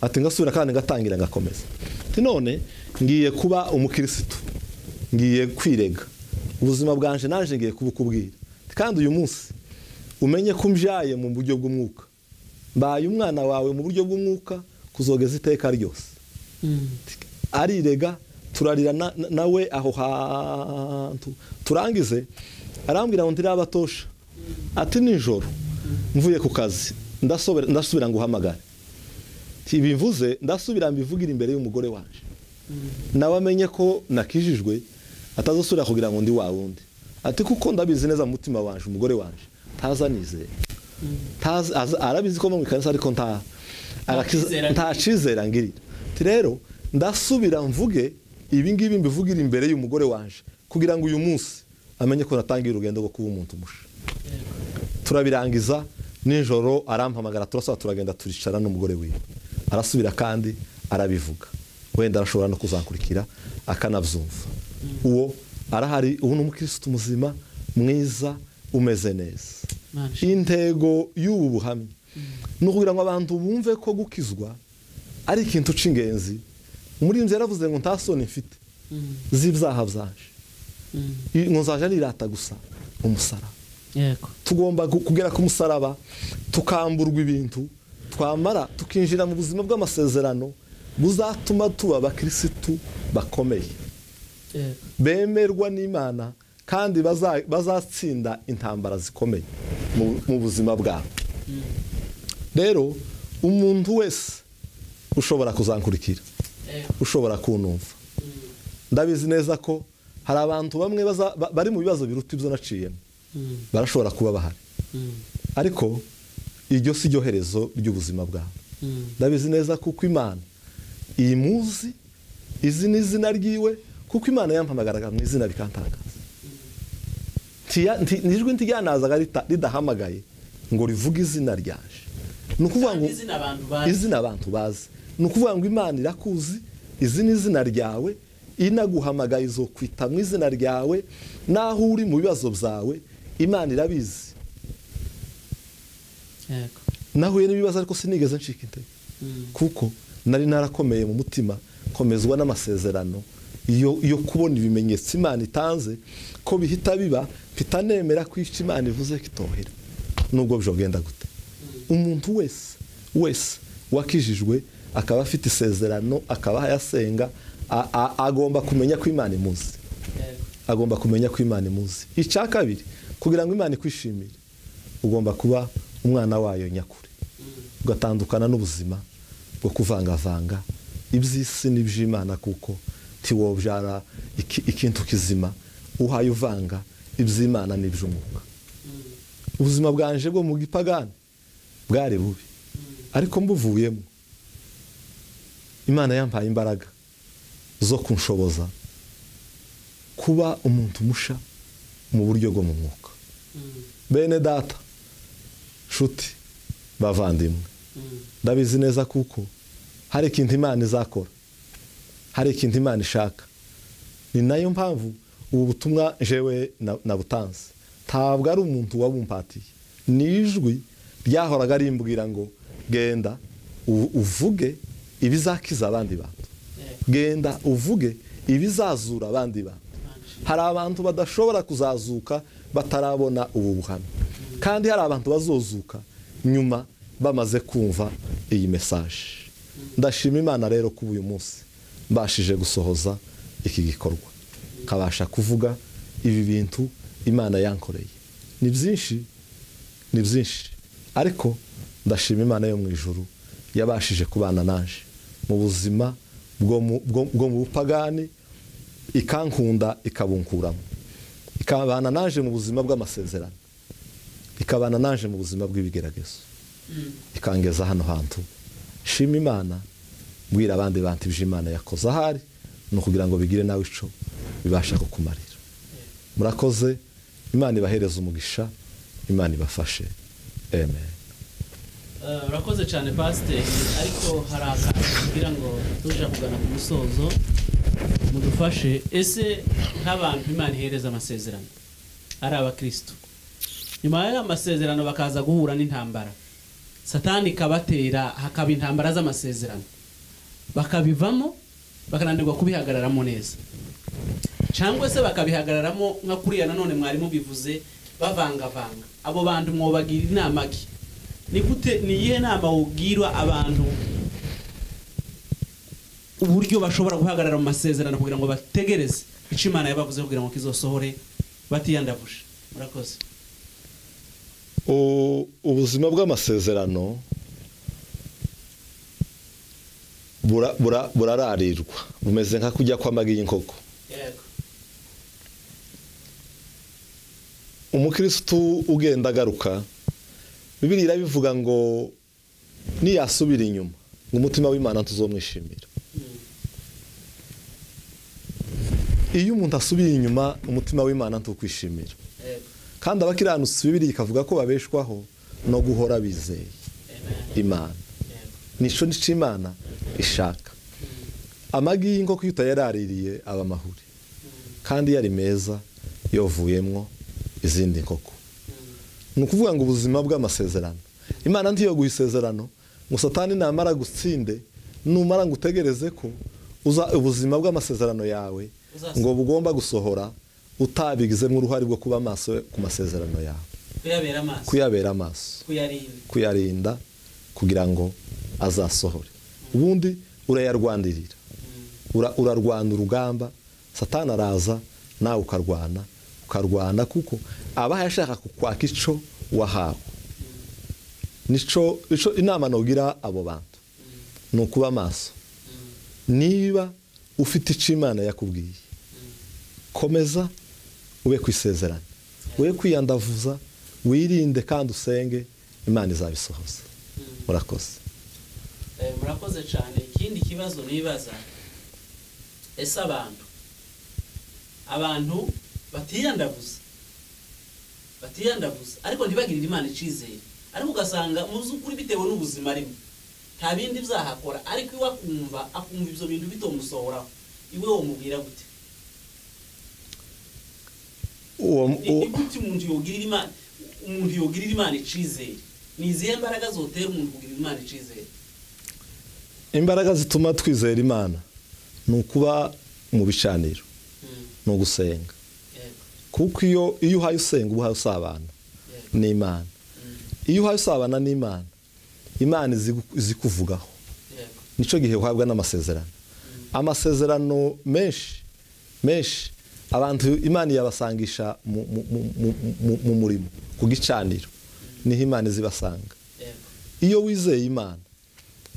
ati ngasubira kandi ngatangira ngakomeza ati none ngiye kuba umukirisitu ngiye kwirega ubuzima bwanje naje ngiye kubukubwira Ati, kandi uyu munsi umenye ko mbyaye mu buryo bw'umwuka mbaye umwana wawe mu buryo bw'umwuka kuzogeza iteka ryose arirega turarira na- na- nawe aho hantu turangize arambwira ngo ndirabatosha ati nijoro mvuye ku kazi ndasobera- ndasubira ngo uhamagare mvuze ndasubira mbivugira imbere y'umugore waje nawe amenye ko nakijijwe atazasubira kugira ngo ndi wa wundi ati kuko ndabizi neza mu mutima waje umugore waje ntazanizera Ntazi- aza- arabizi ko mba mu ikanisa ariko nta arakiza- Ntakizera. nta akizera ngirira ati rero ndasubira mvuge ibi ngibi mbivugira imbere y'umugore wanje kugira ngo uyu munsi amenye ko natangiye urugendo rwo kuba umuntu umusha turabirangiza nijoro arampamagara turasaba turagenda turicara n'umugore wiwe arasubira kandi arabivuga wenda arashobora no kuzankurikira akanabyumva uwo arahari ubu ni umukirisitu muzima mwiza umeze neza Manje. intego y'ubu buhamya ni ukugira ngo abantu bumve ko gukizwa ari ikintu cy'ingenzi umurinzi yaravuze ngo nta soni mfite z'ibyaha byaje I- ngo nzaje nirata gusa umusaraba yego tugomba gu- kugera ku musaraba tukamburwa ibintu twamara tukinjira mu buzima bw'amasezerano buzatuma tuba abakirisitu bakomeye yego bemerwa n'imana kandi baza- bazatsinda intambara zikomeye mu mu buzima bwabo rero umuntu wese ushobora kuzankurikira Eh, ushobora kunumva mm, ndabizi neza ko hari abantu bamwe baza- ba- bari mu bibazo biruta ibyo naciyemo mm, barashobora kuba bahari mm, ariko iryo si ryo herezo ry'ubuzima bwawe mm. ndabizi neza kuko imana iyi muzi izi ni izina ryiwe kuko imana yampamagaraga mu izina bikantangaza Ntiya- nti- ni ijwi ntijyanazaga rita- ridahamagaye ngo rivuge izina ryaje ni ukuvuga ngo Kandi izina abantu bazi. izina abantu bazi ni ukuvuga ngo imana irakuzi izi ni izina ryawe inaguhamagaye izokwita mu izina ryawe n'aho uri mu bibazo byawe imana irabizi Yego. nahuye n'ibibazo ariko sinigeze ncika intege Mm, kuko nari narakomeye mu mutima komezwa n'amasezerano yo yo kubona ibimenyetso imana itanze ko bihita biba mpita nemera ko icyo imana ivuze kitohera nubwo byo bwenda gute umuntu wese wese wakijijwe akaba afite isezerano akaba yasenga a- a- agomba kumenya ko imana imuzi yego. agomba kumenya ko imana imuzi icya kabiri kugira ngo imana ikwishimire ugomba kuba umwana wayo nyakuri Mm, ugatandukana n'ubuzima bwo kuvangavanga iby'isi n'iby'imana kuko ntiwobyara iki- ikintu kizima uhaye uvanga iby'imana n'iby'umwuka mm, ubuzima bwanje bwo mu gipagani bwari bubi mm, ariko mbuvuyemo imana yampaye imbaraga zo kunshoboza kuba umuntu musha mu buryo bwo mu mwuka mm, bene data nshuti bavandimwe mm, ndabizi neza kuko hari ikintu imana izakora hari ikintu imana ishaka ni nayo mpamvu ubu butumwa jewe na- nabutanze ntabwo ari umuntu wabumpatiye ni ijwi ryahoraga rimbwira ngo genda u- uvuge ibizakiza abandi bantu yego. genda uvuge ibizazura abandi bantu hari abantu badashobora kuzazuka batarabona ubu buhamya kandi hari abantu bazozuka nyuma bamaze kumva iyi mesaje ndashima imana rero kuba uyu munsi mbashije gusohoza iki gikorwa nkabasha kuvuga ibi bintu imana yankoreye ni byinshi ni byinshi ariko ndashima imana yo mu ijuru yabashije kubana naje mu buzima bwo mu- bwo- bwo mu bupagani ikankunda ikabunkuramo ikabana naje mu buzima bw'amasezerano ikabana naje mu buzima bw'ibigeragezo Mm, ikangeza hano hantu shima imana mbwira abandi bantu ibyo imana yakoze ahari ni ukugira ngo bigire nawe ico bibasha kukumarira murakoze imana ibahereze umugisha imana ibafashe amen Eh, urakoze cyane pasiteri ariko hari akantu kugira ngo tuje kugana ku musozo mudufashe ese nk'abantu imana ihereza amasezerano ari abakirisitu nyuma y'aya masezerano bakaza guhura n'intambara satani ikabatera hakaba intambara z'amasezerano bakabivamo bakananirwa kubihagararamo neza cyangwa se bakabihagararamo nka kuriya nanone mwari mubivuze bavangavanga abo bantu mwobagira inama ki ni gute ni iyihe nama wubwirwa abantu uburyo bashobora guhagarara mu masezerano kugira ngo bategereze icyo imana yabavuze kugira ngo kizosohore batiyandavuje murakoze U- ubuzima bw'amasezerano bura- bura- burararirwa bumeze nka kujya kw'amagi y'inkoko yego umukirisitu ugenda agaruka bibiri irabivuga ngo niyasubira inyuma ngo umutima w'imana tuzomwishimira Mm, iyo umuntu asubiye inyuma umutima w'imana ntukwishimira yego kandi abakiranutsi bibiri ikavuga ko babeshwaho no guhora bizeye Amen. imana Yego. nicyo nicyo imana ishaka amagi y'inkoko iyo utayaraririye aba amahuri kandi iyo ari meza yovuyemwo izindi nkoko Mm, ni ukuvuga ngo ubuzima bw'amasezerano imana ntiyoguha isezerano ngo satani namara gutsinde numara ngo utegereze ko uza ubuzima bw'amasezerano yawe Uzasohora. ngo bugomba gusohora utabigizemo uruhare rwo kuba maso ku masezerano yawe kuyabera amaso kuyabera amaso kuyarinda kuyarinda kugira ngo azasohore ubundi urayarwandirira Mm, Ura- urarwana urugamba satani araza nawe ukarwana ukarwana kuko aba yashaka kukwaka icyo wahawe mm, nico nico inama nugira abo bantu ni ukuba amaso niba ufite icyo imana yakubwiye komeza ube ku isezerano we kwiyandavuza wirinde kandi usenge imana izabisohoza murakoze Eh, murakoze cyane ikindi kibazo nibaza ese abantu abantu batiyandaguza batiyandaguza ariko ntibagirire imana icyizere ariko ugasanga mu by'ukuri bitewe n'ubuzima arimo nta bindi byahakora ariko iwe akumva akumva ibyo bintu bitomusohoraho iwe wamubwira gute uwo Ni- ni gute umuntu yogirira imana umuntu yogirira imana icyizere ni izihe mbaraga zotera umuntu kugirira imana icyizere imbaraga zituma twizera imana ni ukuba mu bicaniro Mm, ni ugusenga yego, kuko iyo iyo uhaye usenga uba uhaye usabana yego, n'imana mm, iyo uhaye usabana n'imana imana izi gu- izi kuvugaho yego, nicyo gihe uhabwa n'amasezerano amasezerano menshi menshi abantu imana yabasangisha mu- mu- mu- mu- mu- mu murimo ku gicaniro niho imana izibasanga yego, iyo wizeye imana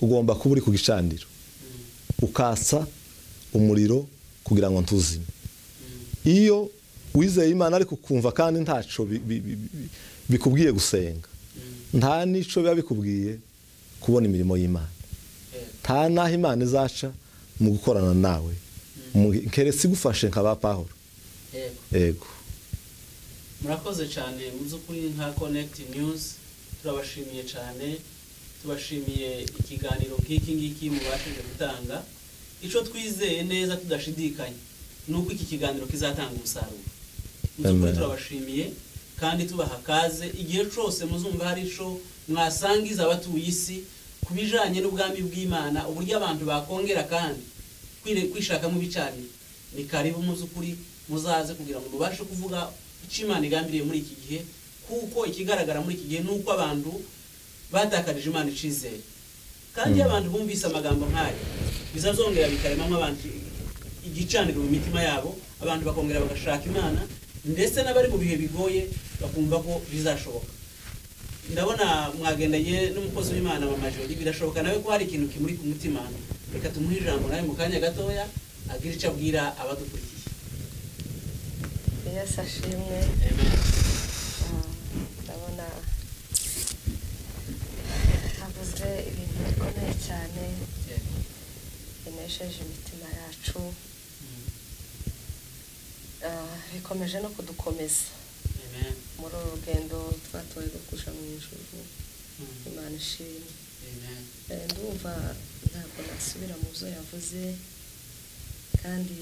ugomba kuba uri ku gicaniro mm, ukatsa umuriro kugira ngo ntuzime mm, iyo wizeye imana ariko ukumva kandi ntacyo bi- bi- bi- bi- bikubwiye gusenga mm, nta n'icyo biba bikubwiye kubona imirimo y'imana yego, nta n'aho imana izaca mu gukorana nawe Mu- keretse igufashe nka ba pahoro yego. yego murakoze cyane mu by'ukuri nka connect news turabashimiye cyane tubashimiye ikiganiro nk'iki ngiki mubashije gutanga icyo twizeye neza tudashidikanya ni uko iki kiganiro kizatanga umusaruro mu by'ukuri Amen. turabashimiye kandi tubaha kaze igihe cyose muzumva hari icyo mwasangiza abatuye isi ku bijyanye n'ubwami bw'imana uburyo abantu bakongera kandi kwire- kwishakamo ibicaniro ni karibu mu by'ukuri muzaze kugira ngo mubashe kuvuga icyo imana igambiriye muri iki gihe kuko ikigaragara muri iki gihe ni uko abantu batakarije imana icyizere kandi iyo abantu bumvise amagambo nk'ayo bizazongera bikaremamo abantu igicaniro mu mitima yabo abantu bakongera bagashaka imana ndetse n'abari mu bihe bigoye bakumva ko bizashoboka ndabona mwagendanye n'umukozi w'imana mama jori birashoboka nawe ko hari ikintu kimuri ku mutima reka tumuhe ijambo nawe mu kanya gatoya agira icyo abwira abadukurikiye yesu ashimwe Amen. Ah, ndabona havuze ibintu bikomeye cyane Yeah. binesheje imitima yacu Mm. Ah, bikomeje no kudukomeza Amen. muri uru rugendo twatoye rwo kuja mu ijuru Mm. imana ishimwe Amen. Eh, ndumva ntabwo nasubira mu byo yavuze kandi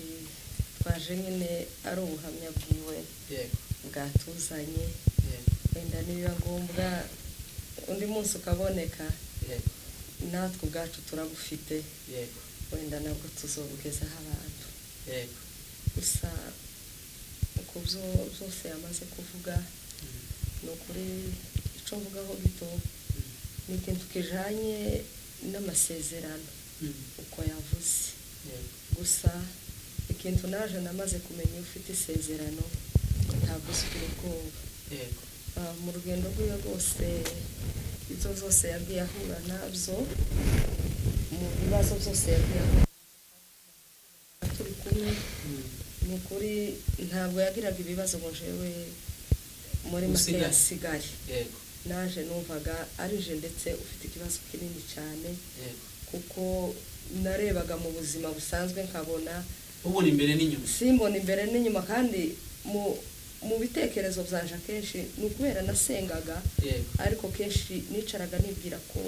twaje nyine ari ubuhamya bwiwe Yego. bwatuzanye Yego. wenda nibiba ngombwa undi munsi ukaboneka Yego. natwe ubwacu turabufite Yego. wenda nabwo tuzobugezaho abantu Yego. gusa ku byo byose yamaze kuvuga Mm. ni ukuri icyo mvugaho gito ni ikintu kijanye n'amasezerano Mm. Mm. uko yavuze Yego. gusa ikintu naje namaze kumenya iyo ufite isezerano ntabwo usugira ubwoba Yego. Ah, mu rugendo rwiwe rwose ibyo zose yagiye ahura nabyo mu bibazo byose yagiye ahura nabyo. turi kumwe Mm. ni ukuri ntabwo yagiraga ibibazo ngo jewe muri make Usigaye. yasigaye Yego. naje numvaga ari je ndetse ufite ikibazo kinini cyane Yego. kuko narebaga mu buzima busanzwe nkabona ubona imbere n'inyuma simbona imbere n'inyuma kandi mu mu bitekerezo byanje akenshi ni ukubera nasengaga yego ariko kenshi nicaraga nibwira ko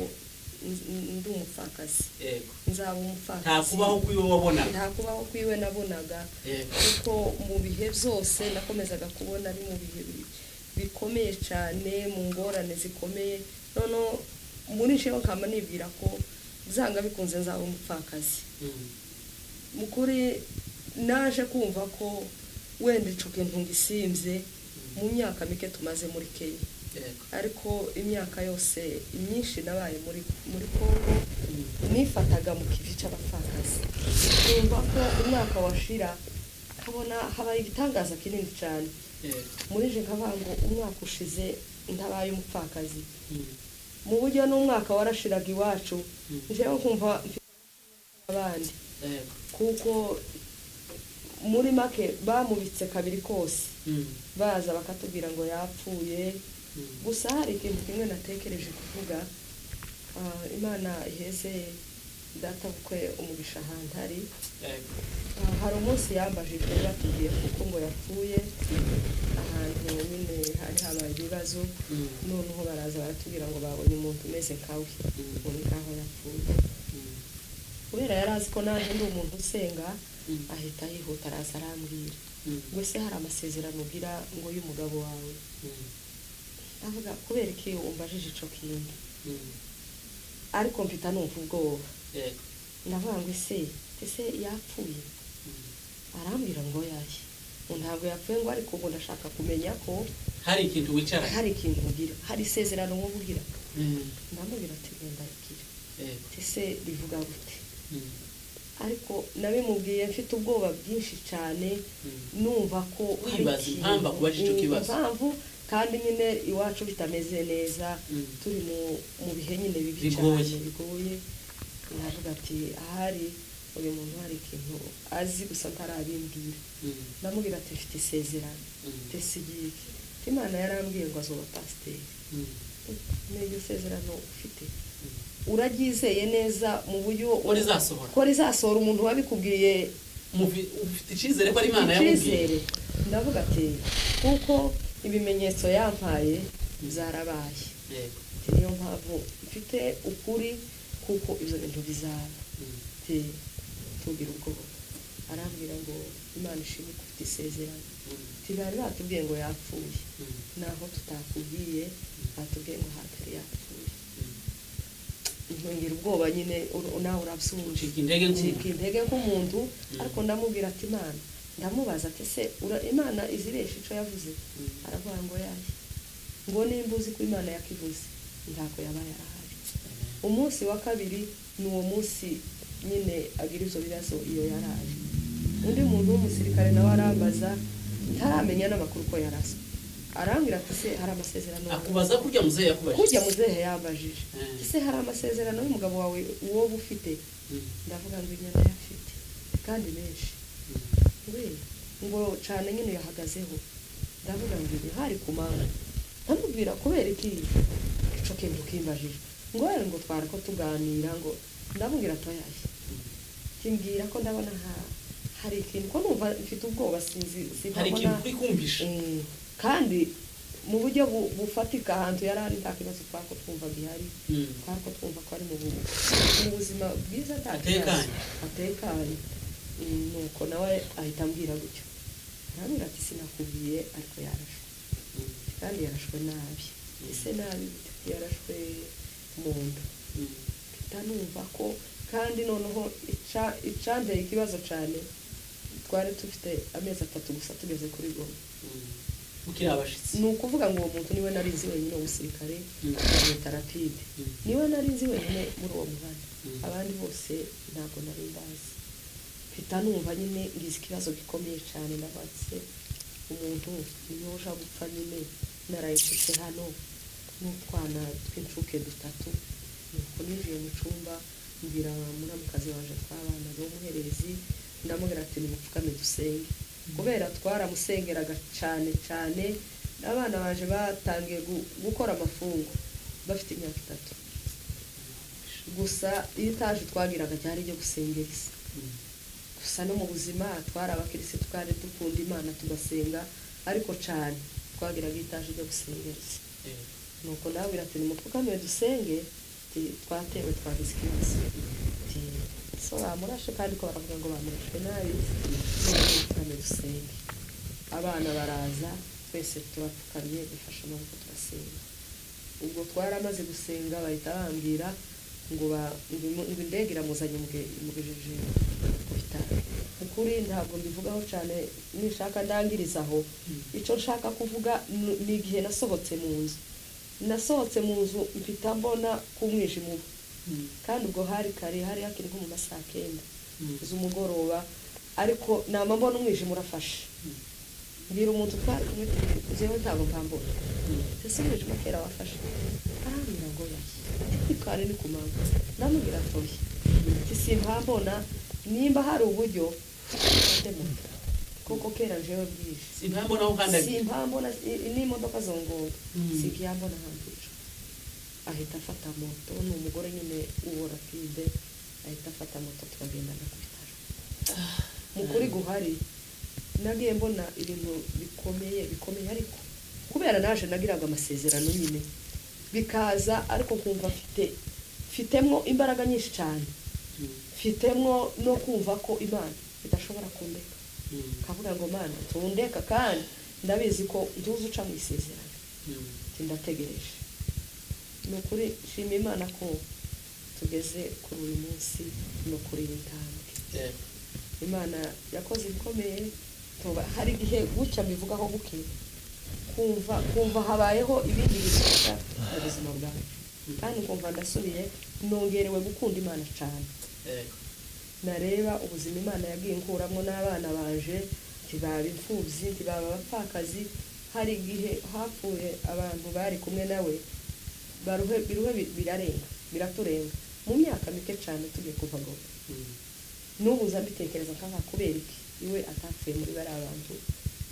n- n- ndi umupfakazi yego nzaba umupfakazi nta kubaho kwiwe wabonaga nta kubaho kwiwe nabonaga yego kuko mu bihe byose nakomezaga kubona ari mu bihe bi- bikomeye cyane mu ngorane zikomeye noneho muri nsheho nkaba nibwira ko byanga bikunze nzaba umupfakazi Mm. mukuri naje kumva ko wenda ico kintu ngisimbye mu myaka mike tumaze muri kenya yego ariko imyaka yose myinshi nabaye muri muri kongo Mm. nifataga mu kivi cy'abapfakazi numva ko umwaka washira nkabona habaye igitangaza kinini cyane yego muri je nkavuga ngo umwaka ushize ntabaye umupfakazi Mm. mu buryo n'umwaka warashiraga iwacu njyewe kumva mfite abandi yego kuko muri make bamubitse kabiri kose Mm, baza bakatubwira ngo yapfuye mm. gusa hari ikintu kimwe natekereje kuvuga ah, imana iheze data bukwe umugisha ahantu ari Yego. Ah, hari umunsi yambajije batubwiye kuko ngo yapfuye ahantu nyine hari habaye ibibazo Mm, noneho baraza baratubwira ngo babonye umuntu umeze nkawe ubu ngaho yapfuye mm, kubera yari azi ko nanjye ndi umuntu usenga Mm. ahita yihuta araza arambwira mm, ngo ese hari amasezerano ugira ngo y'umugabo wawe mm, avuga kubera iki umbajije icyo kintu mm. ariko mfita numva ubwoba Yego. ndavuga ngo ese ese yapfuye Mm. arambwira ngo yaye ngo ntabwo yapfuye ngo ariko ubu ndashaka kumenya ko hari ikintu wicara hari ikintu ugira hari isezerano wowe ugira Mm, ndamubwira ati genda rigira yego. ati ese rivuga gute Mm, ariko nabimubwiye mfite ubwoba bwinshi cyane mm. numva ko hari Wibaza ikintu- impamvu akubajije icyo kibazo. impamvu kandi nyine iwacu bitameze neza Mm. turi mu mu bihe nyine bibi Bigoye. cyane bigoye navuga ati ahari uyu muntu hari ikintu azi gusa ntarabimbwira Mm, ndamubwira ati mfite isezerano Mm. mfite sigike imana yarambwiye ngo azoba pasiteri mm, ni iryo sezerano ufite mm. uraryizeye neza mu buryo Ko rizasohora. ko rizasohora umuntu wabikubwiye Mufi- ufite icyizere ko ari imana yamubwiye icyizere ndavuga ati kuko ibimenyetso yampaye byarabaye Yego. Ati, niyo mpamvu mfite ukuri kuko ibyo bintu bizaba Mm, Ati, tugira ubwoba arambwira ngo imana ishimwe ko ufite isezerano mm, Ati, bari batubwiye ngo yapfuye mm, naho tutakubwiye batubwiye ngo hatari yapfuye mm. ntongera ubwoba nyine ur- nawe urabsunje Ucika intege nk'umuntu. ncika intege nk'umuntu ariko ndamubwira ati imana ndamubaza ati ese ura- imana iziresha icyo yavuze Mm. aravuga ngo yaye ngo nimba uzi ko imana yakivuze ntabwo yaba yarahari umunsi wa kabiri ni uwo munsi nyine agira ibyo bibazo iyo yaraje undi muntu w'umusirikare nawe arambaza ntaramenya n'amakuru ko yarasa arambwira ati ese hari amasezerano akubaza kurya muzehe yakubajije kujya muzehe yambajije Mm. ese hari amasezerano y'umugabo wawe uwo uba ufite Mm, ndavuga ngo inyana yafite kandi menshi mm. we ngo cyane nyine yahagazeho ndavuga ngo ibi hari ku manga ndamubwira kubera iki icyo kintu kimbajije ngo wera ngo twari ko tuganira ngo ndamubwira atoyaye kimbwira ko ndabona ha- hari ikintu ko numva mfite ubwoba sinzi hari sinabona ikintu kurikumvisha Mm, kandi mu buryo bu- bufatika ahantu yari ari nta kibazo twako twumvaga ihari Mm. twako twumva ko ari mu bu- mu buzima bwiza nta Atekanye. atekanye Mm, nuko nawe ahita ambwira gutyo arambwira ati sinakubwiye ariko yarashwe Mm, kandi yarashwe nabi ese nabi gute? yarashwe mu nda mm, mpita numva ko kandi noneho ica- icandeye ikibazo cyane twari dufite amezi atatu gusa tugeze kuri goma mm. mukiri abashitsi ni ukuvuga ngo uwo muntu niwe narinzi wenyine umusirikare Mm. akamwita rapide Mm. niwe narinzi wenyine muri uwo muhanda Mm. abandi bose ntabwo nari mbazi mpita numva nyine ngize ikibazo gikomeye cyane nabatse umuntu niyo uja gupfa nyine narayisutse hano n'utwana tw'incuke dutatu nuko ninjiye mu cyumba mbwira muramukazi waje tw'abana b'umuherezi ndamubwira ati nimupfukame dusenge kubera twaramusengeraga cyane cyane abana baje batangiye gu- gukora amafungo bafite imyaka itatu gusa iyo itaje twagiraga cyari iryo gusengeriza Mm, gusa no mu buzima twari abakirisitu kandi dukunda imana tugasenga ariko cyane twagiraga itaje ryo gusengeriza yego. nuko ndababwira ati nimupfukamiwe dusenge ati twatewe twagize ikibazo ati so bamurashe kandi ko baravuga ngo bamurashwe nabi none nimupfukamiwe dusenge abana baraza twese turapfukamye dufashe amaboko turasenga ubwo twaramaze gusenga bahita bambwira ngo ba- ngo imu- ngo indege iramuzanye muge- imugejeje ku bitaro ukuri ntabwo mbivugaho cyane nishaka ndangiriza aho icyo nshaka kuvuga ni- ni igihe nasohotse mu nzu nasohotse mu nzu mpita mbona k'umwijima uba Mm, kandi ubwo hari kare hari hakiri nko mu masaha kenda mm, z'umugoroba ariko nama mbona umwijima urafashe mm, mbwira umuntu twari kumwe tuti, "Jewe ntabwo mpambona mm. ese umwijima kera wafashe arambwira ngo yahe kwitwara ni kumanga ndamubwira atoye simbambona nimba hari uburyo mfate moto kuko kera jewe bwije simpambo naho ukandagira simpambona i- n'imodoka zongonga Mm. sikiyambona hambira ahita afata moto ni umugore nyine ubora pibe ahita afata moto turagendana ku bitaro mu kuri guhari nagiye mbona ibintu bikomeye bikomeye ariko kubera naje nagiraga amasezerano nyine bikaza ariko nkumva mfite mfitemwo imbaraga nyinshi cyane Mm, mfitemwo no kumva ko imana idashobora kundeka mm, nkavuga ngo mana tundeka kandi ndabizi ko ntuzi uca mu isezerano mm. ati ndategereje ni ukuri nshima imana ko tugeze kuri uyu munsi ni ukuri iyi ntambwe Eh, imana yakoze ibikomeye tuba hari igihe gutya mbivugaho buke kumva kumva habayeho ibindi bifasha mu buzima bwawe kandi kumva ndasubiye nongerewe gukunda imana cyane eh, nareba ubuzima imana yagiye nkuramo n'abana banje ntibaba imfubyi ntibaba abapfakazi hari igihe hapfuye abantu bari kumwe nawe baruhe biruhe bi- birarenga biraturenga mu myaka mike cyane tugiye kuva ngo mm, n'ubu uza mbitekereza nkaha kubera iki iwe atapfuye muri bariya bantu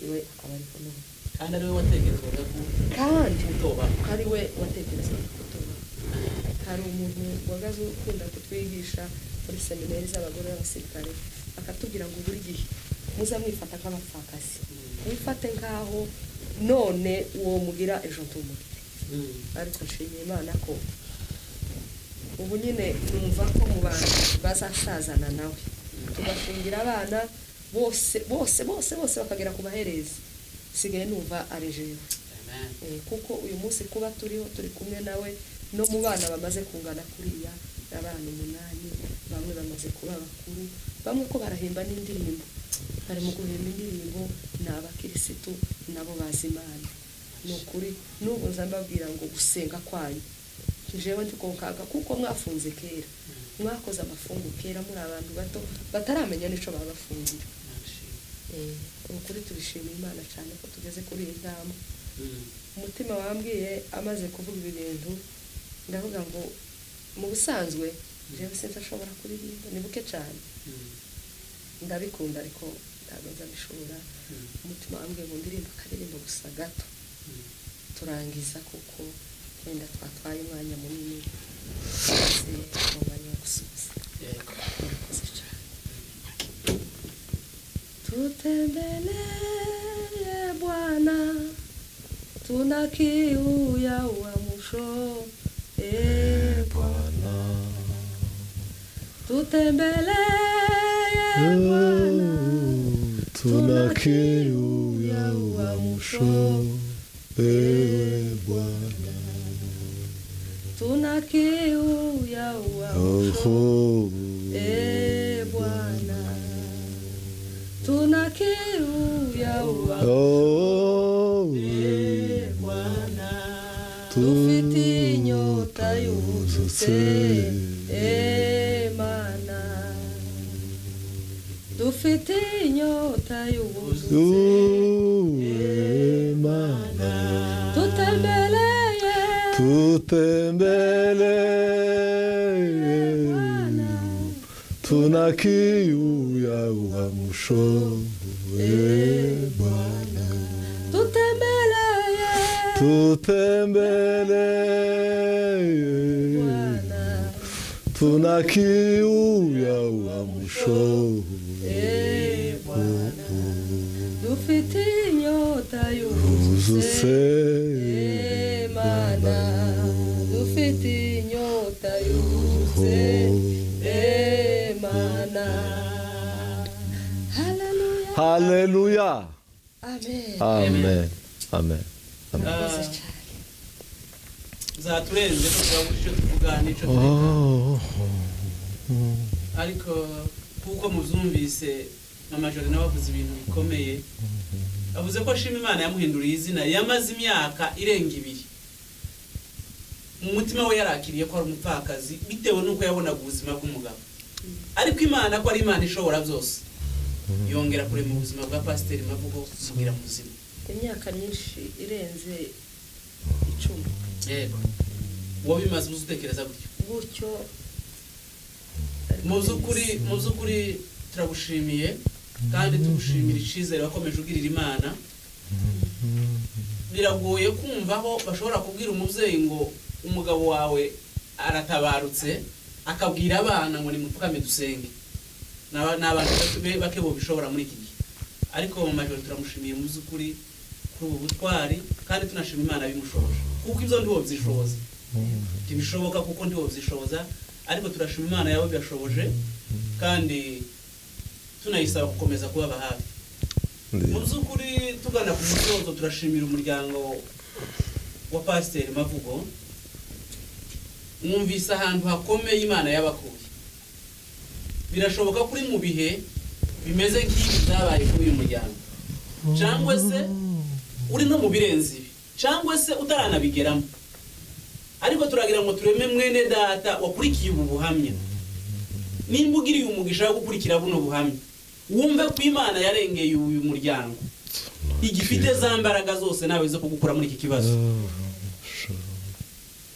iwe akaba ariko n'ubu kandi ariwe watekerezaga ko kandi utoba ari we watekerezaga kutuba hari umuntu wagaze ukunda kutwigisha muri seminari z'abagore b'abasirikare akatubwira ngo buri gihe muza mwifata nk'abapfakazi wifate nk'aho none uwo mugira ejo ntumure Mm, ariko nshimiye imana ko ubu nyine numva ko mu bantu bazasazana nawe tugafungira abana bose bose bose bose bakagera ku maherezi sigaye numva ari jewe amen. Eh, kuko uyu munsi kuba turiho turi kumwe nawe no mu bana bamaze kungana kuriya abana umunani bamwe bamaze kuba bakuru bamwe ko barahimba n'indirimbo bari mu guhimba indirimbo ni abakirisitu nabo bazi imana ni ukuri n'ubu nza mbabwira ngo gusenga kwanyu jewe ndi ku nkaga kuko mwafunze kera mwakoze amafungu kera muri abantu bato bataramenya n'ico baba bafungira Nashimye. Eh, ni ukuri turishima imana cyane ko tugeze kuri iyi ntambwe Mm, umutima wambwiye amaze kuvuga ibi bintu ndavuga ngo mu busanzwe jewe sinzi ashobora kuririmba ni buke cyane mm, ndabikunda ariko ntabwo nzabishobora mm, umutima wambwiye ngo ndirimba akaririmbo gusa gato mm. turangiza kuko wenda twatwaye umwanya munini maze mu mwanya wo gusubiza Eh, murakoze cyane Tutembeleye Bwana, tuna kiu ya uamsho. E Bwana, tutembeleye Bwana, tuna kiu ya uamsho ewe Bwana. tuna kiu ya uamsho. Oho, E Bwana, tuna kiu ya uamsho. oh, E Bwana, Tufite dufite inyota yuzutse Emana dufite inyota yuzutse uwe Mana, tutemereye tutembeleye tuna kiu ya uamsho ewe Bwana. tutemereye tutembeleye Bwana tuna kiu ya uamsho Eh, Bwana dufite inyota yuzutse uzuse Emana dufite inyota yuzutse Emana. Haleluya. haleluya Amen. amen amen amen Ah, Murakoze cyane. zaturenze ko turabuze icyo tuvuga n'icyo twiga Oh, ariko kuko mubyumvise mama jorina bavuze ibintu bikomeye avuze ko ashima imana yamuhinduriye izina yamaze imyaka irenga ibiri mu mutima we yarakiriye ko ari umupfakazi bitewe n'uko yabonaga ubuzima bw'umugabo ariko imana ko ari imana ishobora byose yongera kurema ubuzima bwa pasiteri mavugo subira mu buzima Imyaka myinshi irenze icumi yego wabimaze uzi utekereza gutyo gutyo mu by'ukuri mu by'ukuri turagushimiye kandi tugushimira icyizere wakomeje ugirira imana biragoye kumva aho bashobora kubwira umubyeyi ngo umugabo wawe aratabarutse akabwira abana ngo nimupfukame dusenge ni aba- ni abantu bake- bake bishobora muri iki gihe ariko mu majoro turamushimiye mu by'ukuri kuri ubu butwari kandi tunashima imana bimushoboje kuko ibyo ndibo byishoboza ntibishoboka kuko ndibo byishoboza ariko turashima imana yabo byashoboje kandi tunayisaba gukomeza kubaba hafi mu Ndi- by'ukuri tugana ku musozo turashimira umuryango wa pasiteri mavugo mwumvise ahantu hakomeye imana yabakuye birashoboka kuri mu bihe bimeze nk'ibi byabaye kuri uyu muryango cyangwa se uri no mu birenze ibi cyangwa se utaranabigeramo ariko turagira ngo tureme mwene data wakurikiye ubu buhamya nimba ugiriye umugisha wo gukurikira buno buhamya wumve ko imana yarengeye uyu muryango igifite za mbaraga zose nawe zo kugukura muri iki kibazo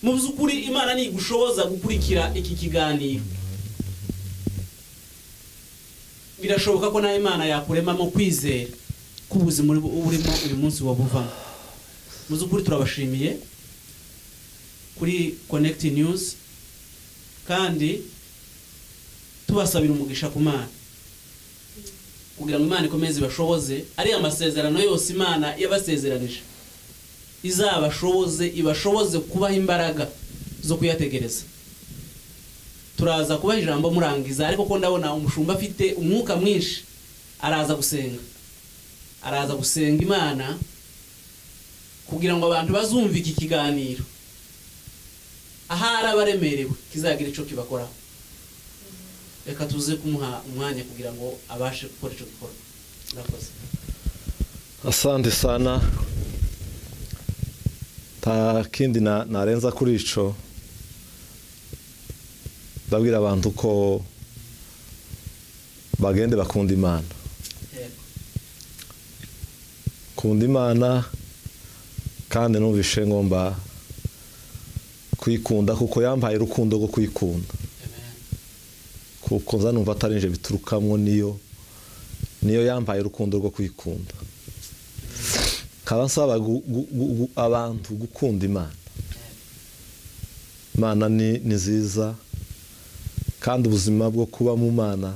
mu by'ukuri imana ntigushoboza gukurikira iki kiganiro birashoboka ko nawe imana yakuremamo kwizera k'ubuzima uri- urimo uyu munsi wabuvamo mu by'ukuri turabashimiye kuri connect news kandi tubasabira umugisha ku mana kugira ngo imana ikomeze ibashoboze ariya amasezerano yose imana yabasezeranije izabashoboze ibashoboze kubaha imbaraga zo kuyategereza turaza kubaha ijambo murangiza ariko ko ndabona umushumba afite umwuka mwinshi araza gusenga araza gusenga imana kugira ngo abantu bazumve iki kiganiro ahari abaremerewe kizagira icyo kibakoraho reka tuze kumuha umwanya kugira ngo abashe gukora icyo gikorwa murakoze asante sana nta kindi na- narenza kuri ico ndabwira abantu ko bagende bakunda imana yego kunda imana kandi numvishe ngomba kuyikunda kuko yampaye urukundo rwo kuyikunda amen kuko nza numva atari nje biturukamo niyo niyo yampaye urukundo rwo kwikunda nkaba nsaba gu- gu- gu- gu- abantu gukunda imana imana ni ni nziza kandi ubuzima bwo kuba mu mana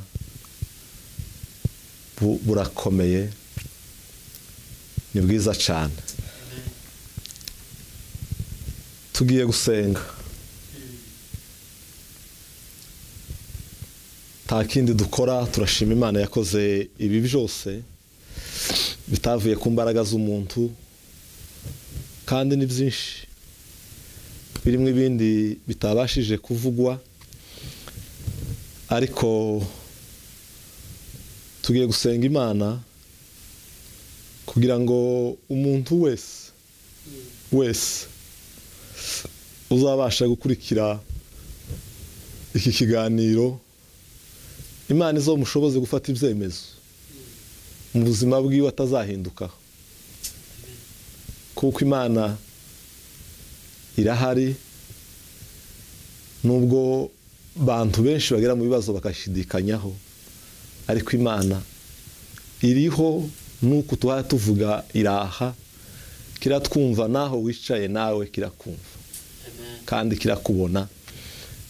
bu- burakomeye ni bwiza cyane amen tugiye gusenga nta kindi dukora turashima imana yakoze ibi byose bitavuye ku mbaraga z'umuntu kandi ni byinshi birimo ibindi bitabashije kuvugwa ariko tugiye gusenga imana kugira ngo umuntu wese wese uzabasha gukurikira iki kiganiro imana izomushoboze gufata ibyemezo mu buzima bwiwe atazahindukaho kuko imana irahari nubwo bantu benshi bagera mu bibazo bakashidikanyaho ariko imana iriho nuko tuha tuvuga iraha kiratwumva naho wicaye nawe kirakumva amen kandi kirakubona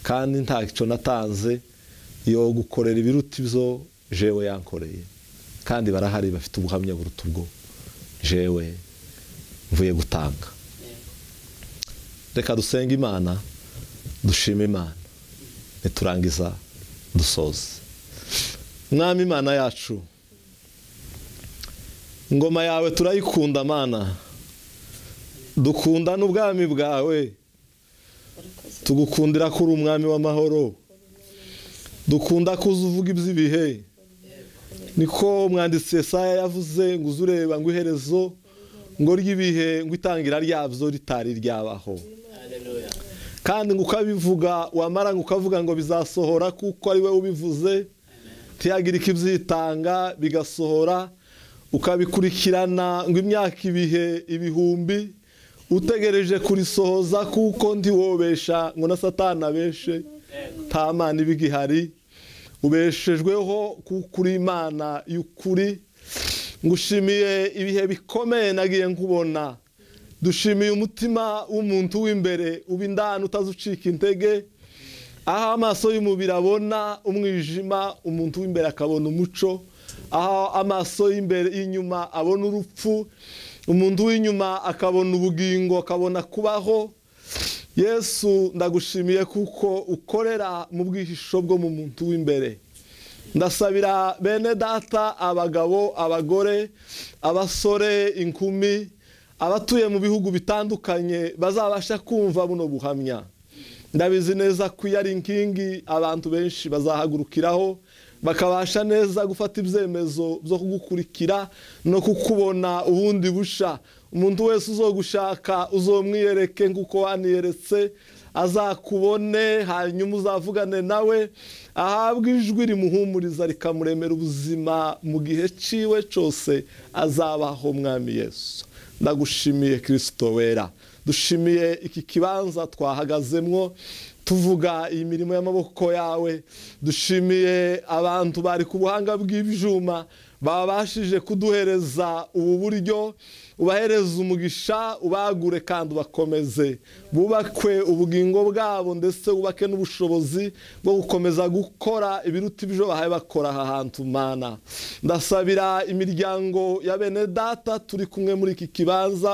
kandi ntacyo natanze yo gukorera ibiruta ibyo jewe yankoreye kandi barahari bafite ubuhamya buruta ubwo jewe mvuye gutanga yego reka dusenge imana dushime imana niturangiza dusoze mwami imana yacu ingoma yawe turayikunda mana dukunda n'ubwami bwawe tugukundira ko uri umwami w'amahoro dukunda ko uzi uvuga iby'ibihe niko umwanditsi Yesaya yavuze ngo uze ureba ngo iherezo ngo ry'ibihe ngo itangira ryabyo ritari ryabaho haleluya kandi ngo ukabivuga wamara ngo ukavuga ngo bizasohora kuko ari we ubivuze ntihagire ikibyitanga bigasohora ukabikurikirana ngo imyaka ibihe ibihumbi utegereje kurisohoza kuko ndiwobesha ngo na satana abeshe nta mana iba igihari ubeshejweho kuri imana y'ukuri ngushimiye ibihe bikomeye nagiye nkubona dushimiye umutima w'umuntu w'imbere uba indani utazi ucika intege aho amaso y'umubiri abona umwijima umuntu w'imbere akabona umuco aho amaso y'imbere y'inyuma abona urupfu umuntu w'inyuma akabona ubugingo akabona kubaho yesu ndagushimiye kuko ukorera mu bwihisho bwo mu muntu w'imbere ndasabira bene data abagabo abagore abasore inkumi abatuye mu bihugu bitandukanye bazabasha kumva buno buhamya ndabizi neza ko iyo ari inkingi abantu benshi bazahagurukiraho bakabasha neza gufata ibyemezo byo kugukurikira no kukubona ubundi busha umuntu wese uzogushaka uzomwiyereke nk'uko waniyeretse azakubone hanyuma uzavugane nawe ahabwe ijwi rimuhumuriza rikamuremera ubuzima mu gihe cyiwe cyose azabaho mwami Yesu ndagushimiye kirisito wera dushimiye iki kibanza twahagazemwo tuvuga iyi mirimo y'amaboko yawe dushimiye abantu bari ku buhanga bw'ibyuma babashije kuduhereza ubu buryo ubahereza umugisha ubagure kandi ubakomeze bubakwe ubugingo bwabo ndetse bubake n'ubushobozi bwo gukomeza gukora ibiruta ibyo bahaye bakora aha hantu mana ndasabira imiryango ya bene data turi kumwe muri iki kibanza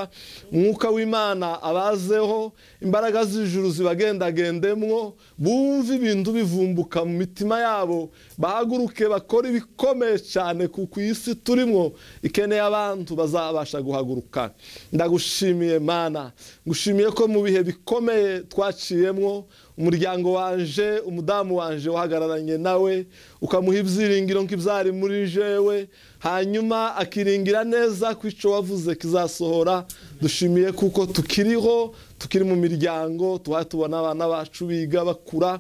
umwuka w'imana abazeho imbaraga z'ijuru zibagendagendemwo bumve ibintu bivumbuka mu mitima yabo bahaguruke bakora ibikomeye cyane kuko iyi si turimo ikeneye abantu bazabasha guhaguruka ndagushimiye mana ngushimiye ko mu bihe bikomeye twaciyemo umuryango wanje umudamu wanje wahagararanye nawe ukamuha ibyiringiro nk'ibyari muri jewe hanyuma akiringira neza ko icyo wavuze kizasohora dushimiye kuko tukiriho tukiri mu miryango tuba tubona abana bacu biga bakura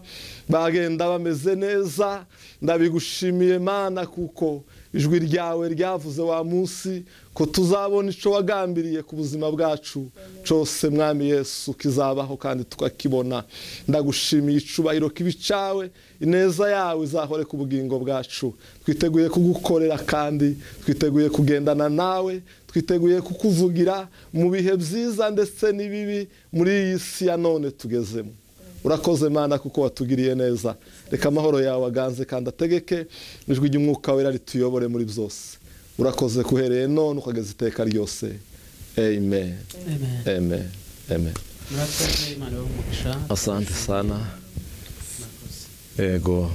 bagenda bameze neza ndabigushimiye mana kuko ijwi ryawe ryavuze wa munsi ko tuzabona icyo wagambiriye ku buzima bwacu cyose mwami yesu kizabaho kandi tukakibona ndagushimiye icubahiro kibi cyawe ineza yawe izahore ku bugingo bwacu twiteguye kugukorera kandi twiteguye kugendana nawe twiteguye kukuvugira mu bihe byiza ndetse n'ibibi muri iyi si ya none tugezemo urakoze mana kuko watugiriye neza reka amahoro yawe aganze kandi ategeke ijwi ry'umwuka wera rituyobore muri byose urakoze kuhereye none ukageza iteka ryose amen amen amen murakoze imana yo mu mugisha asante sana yego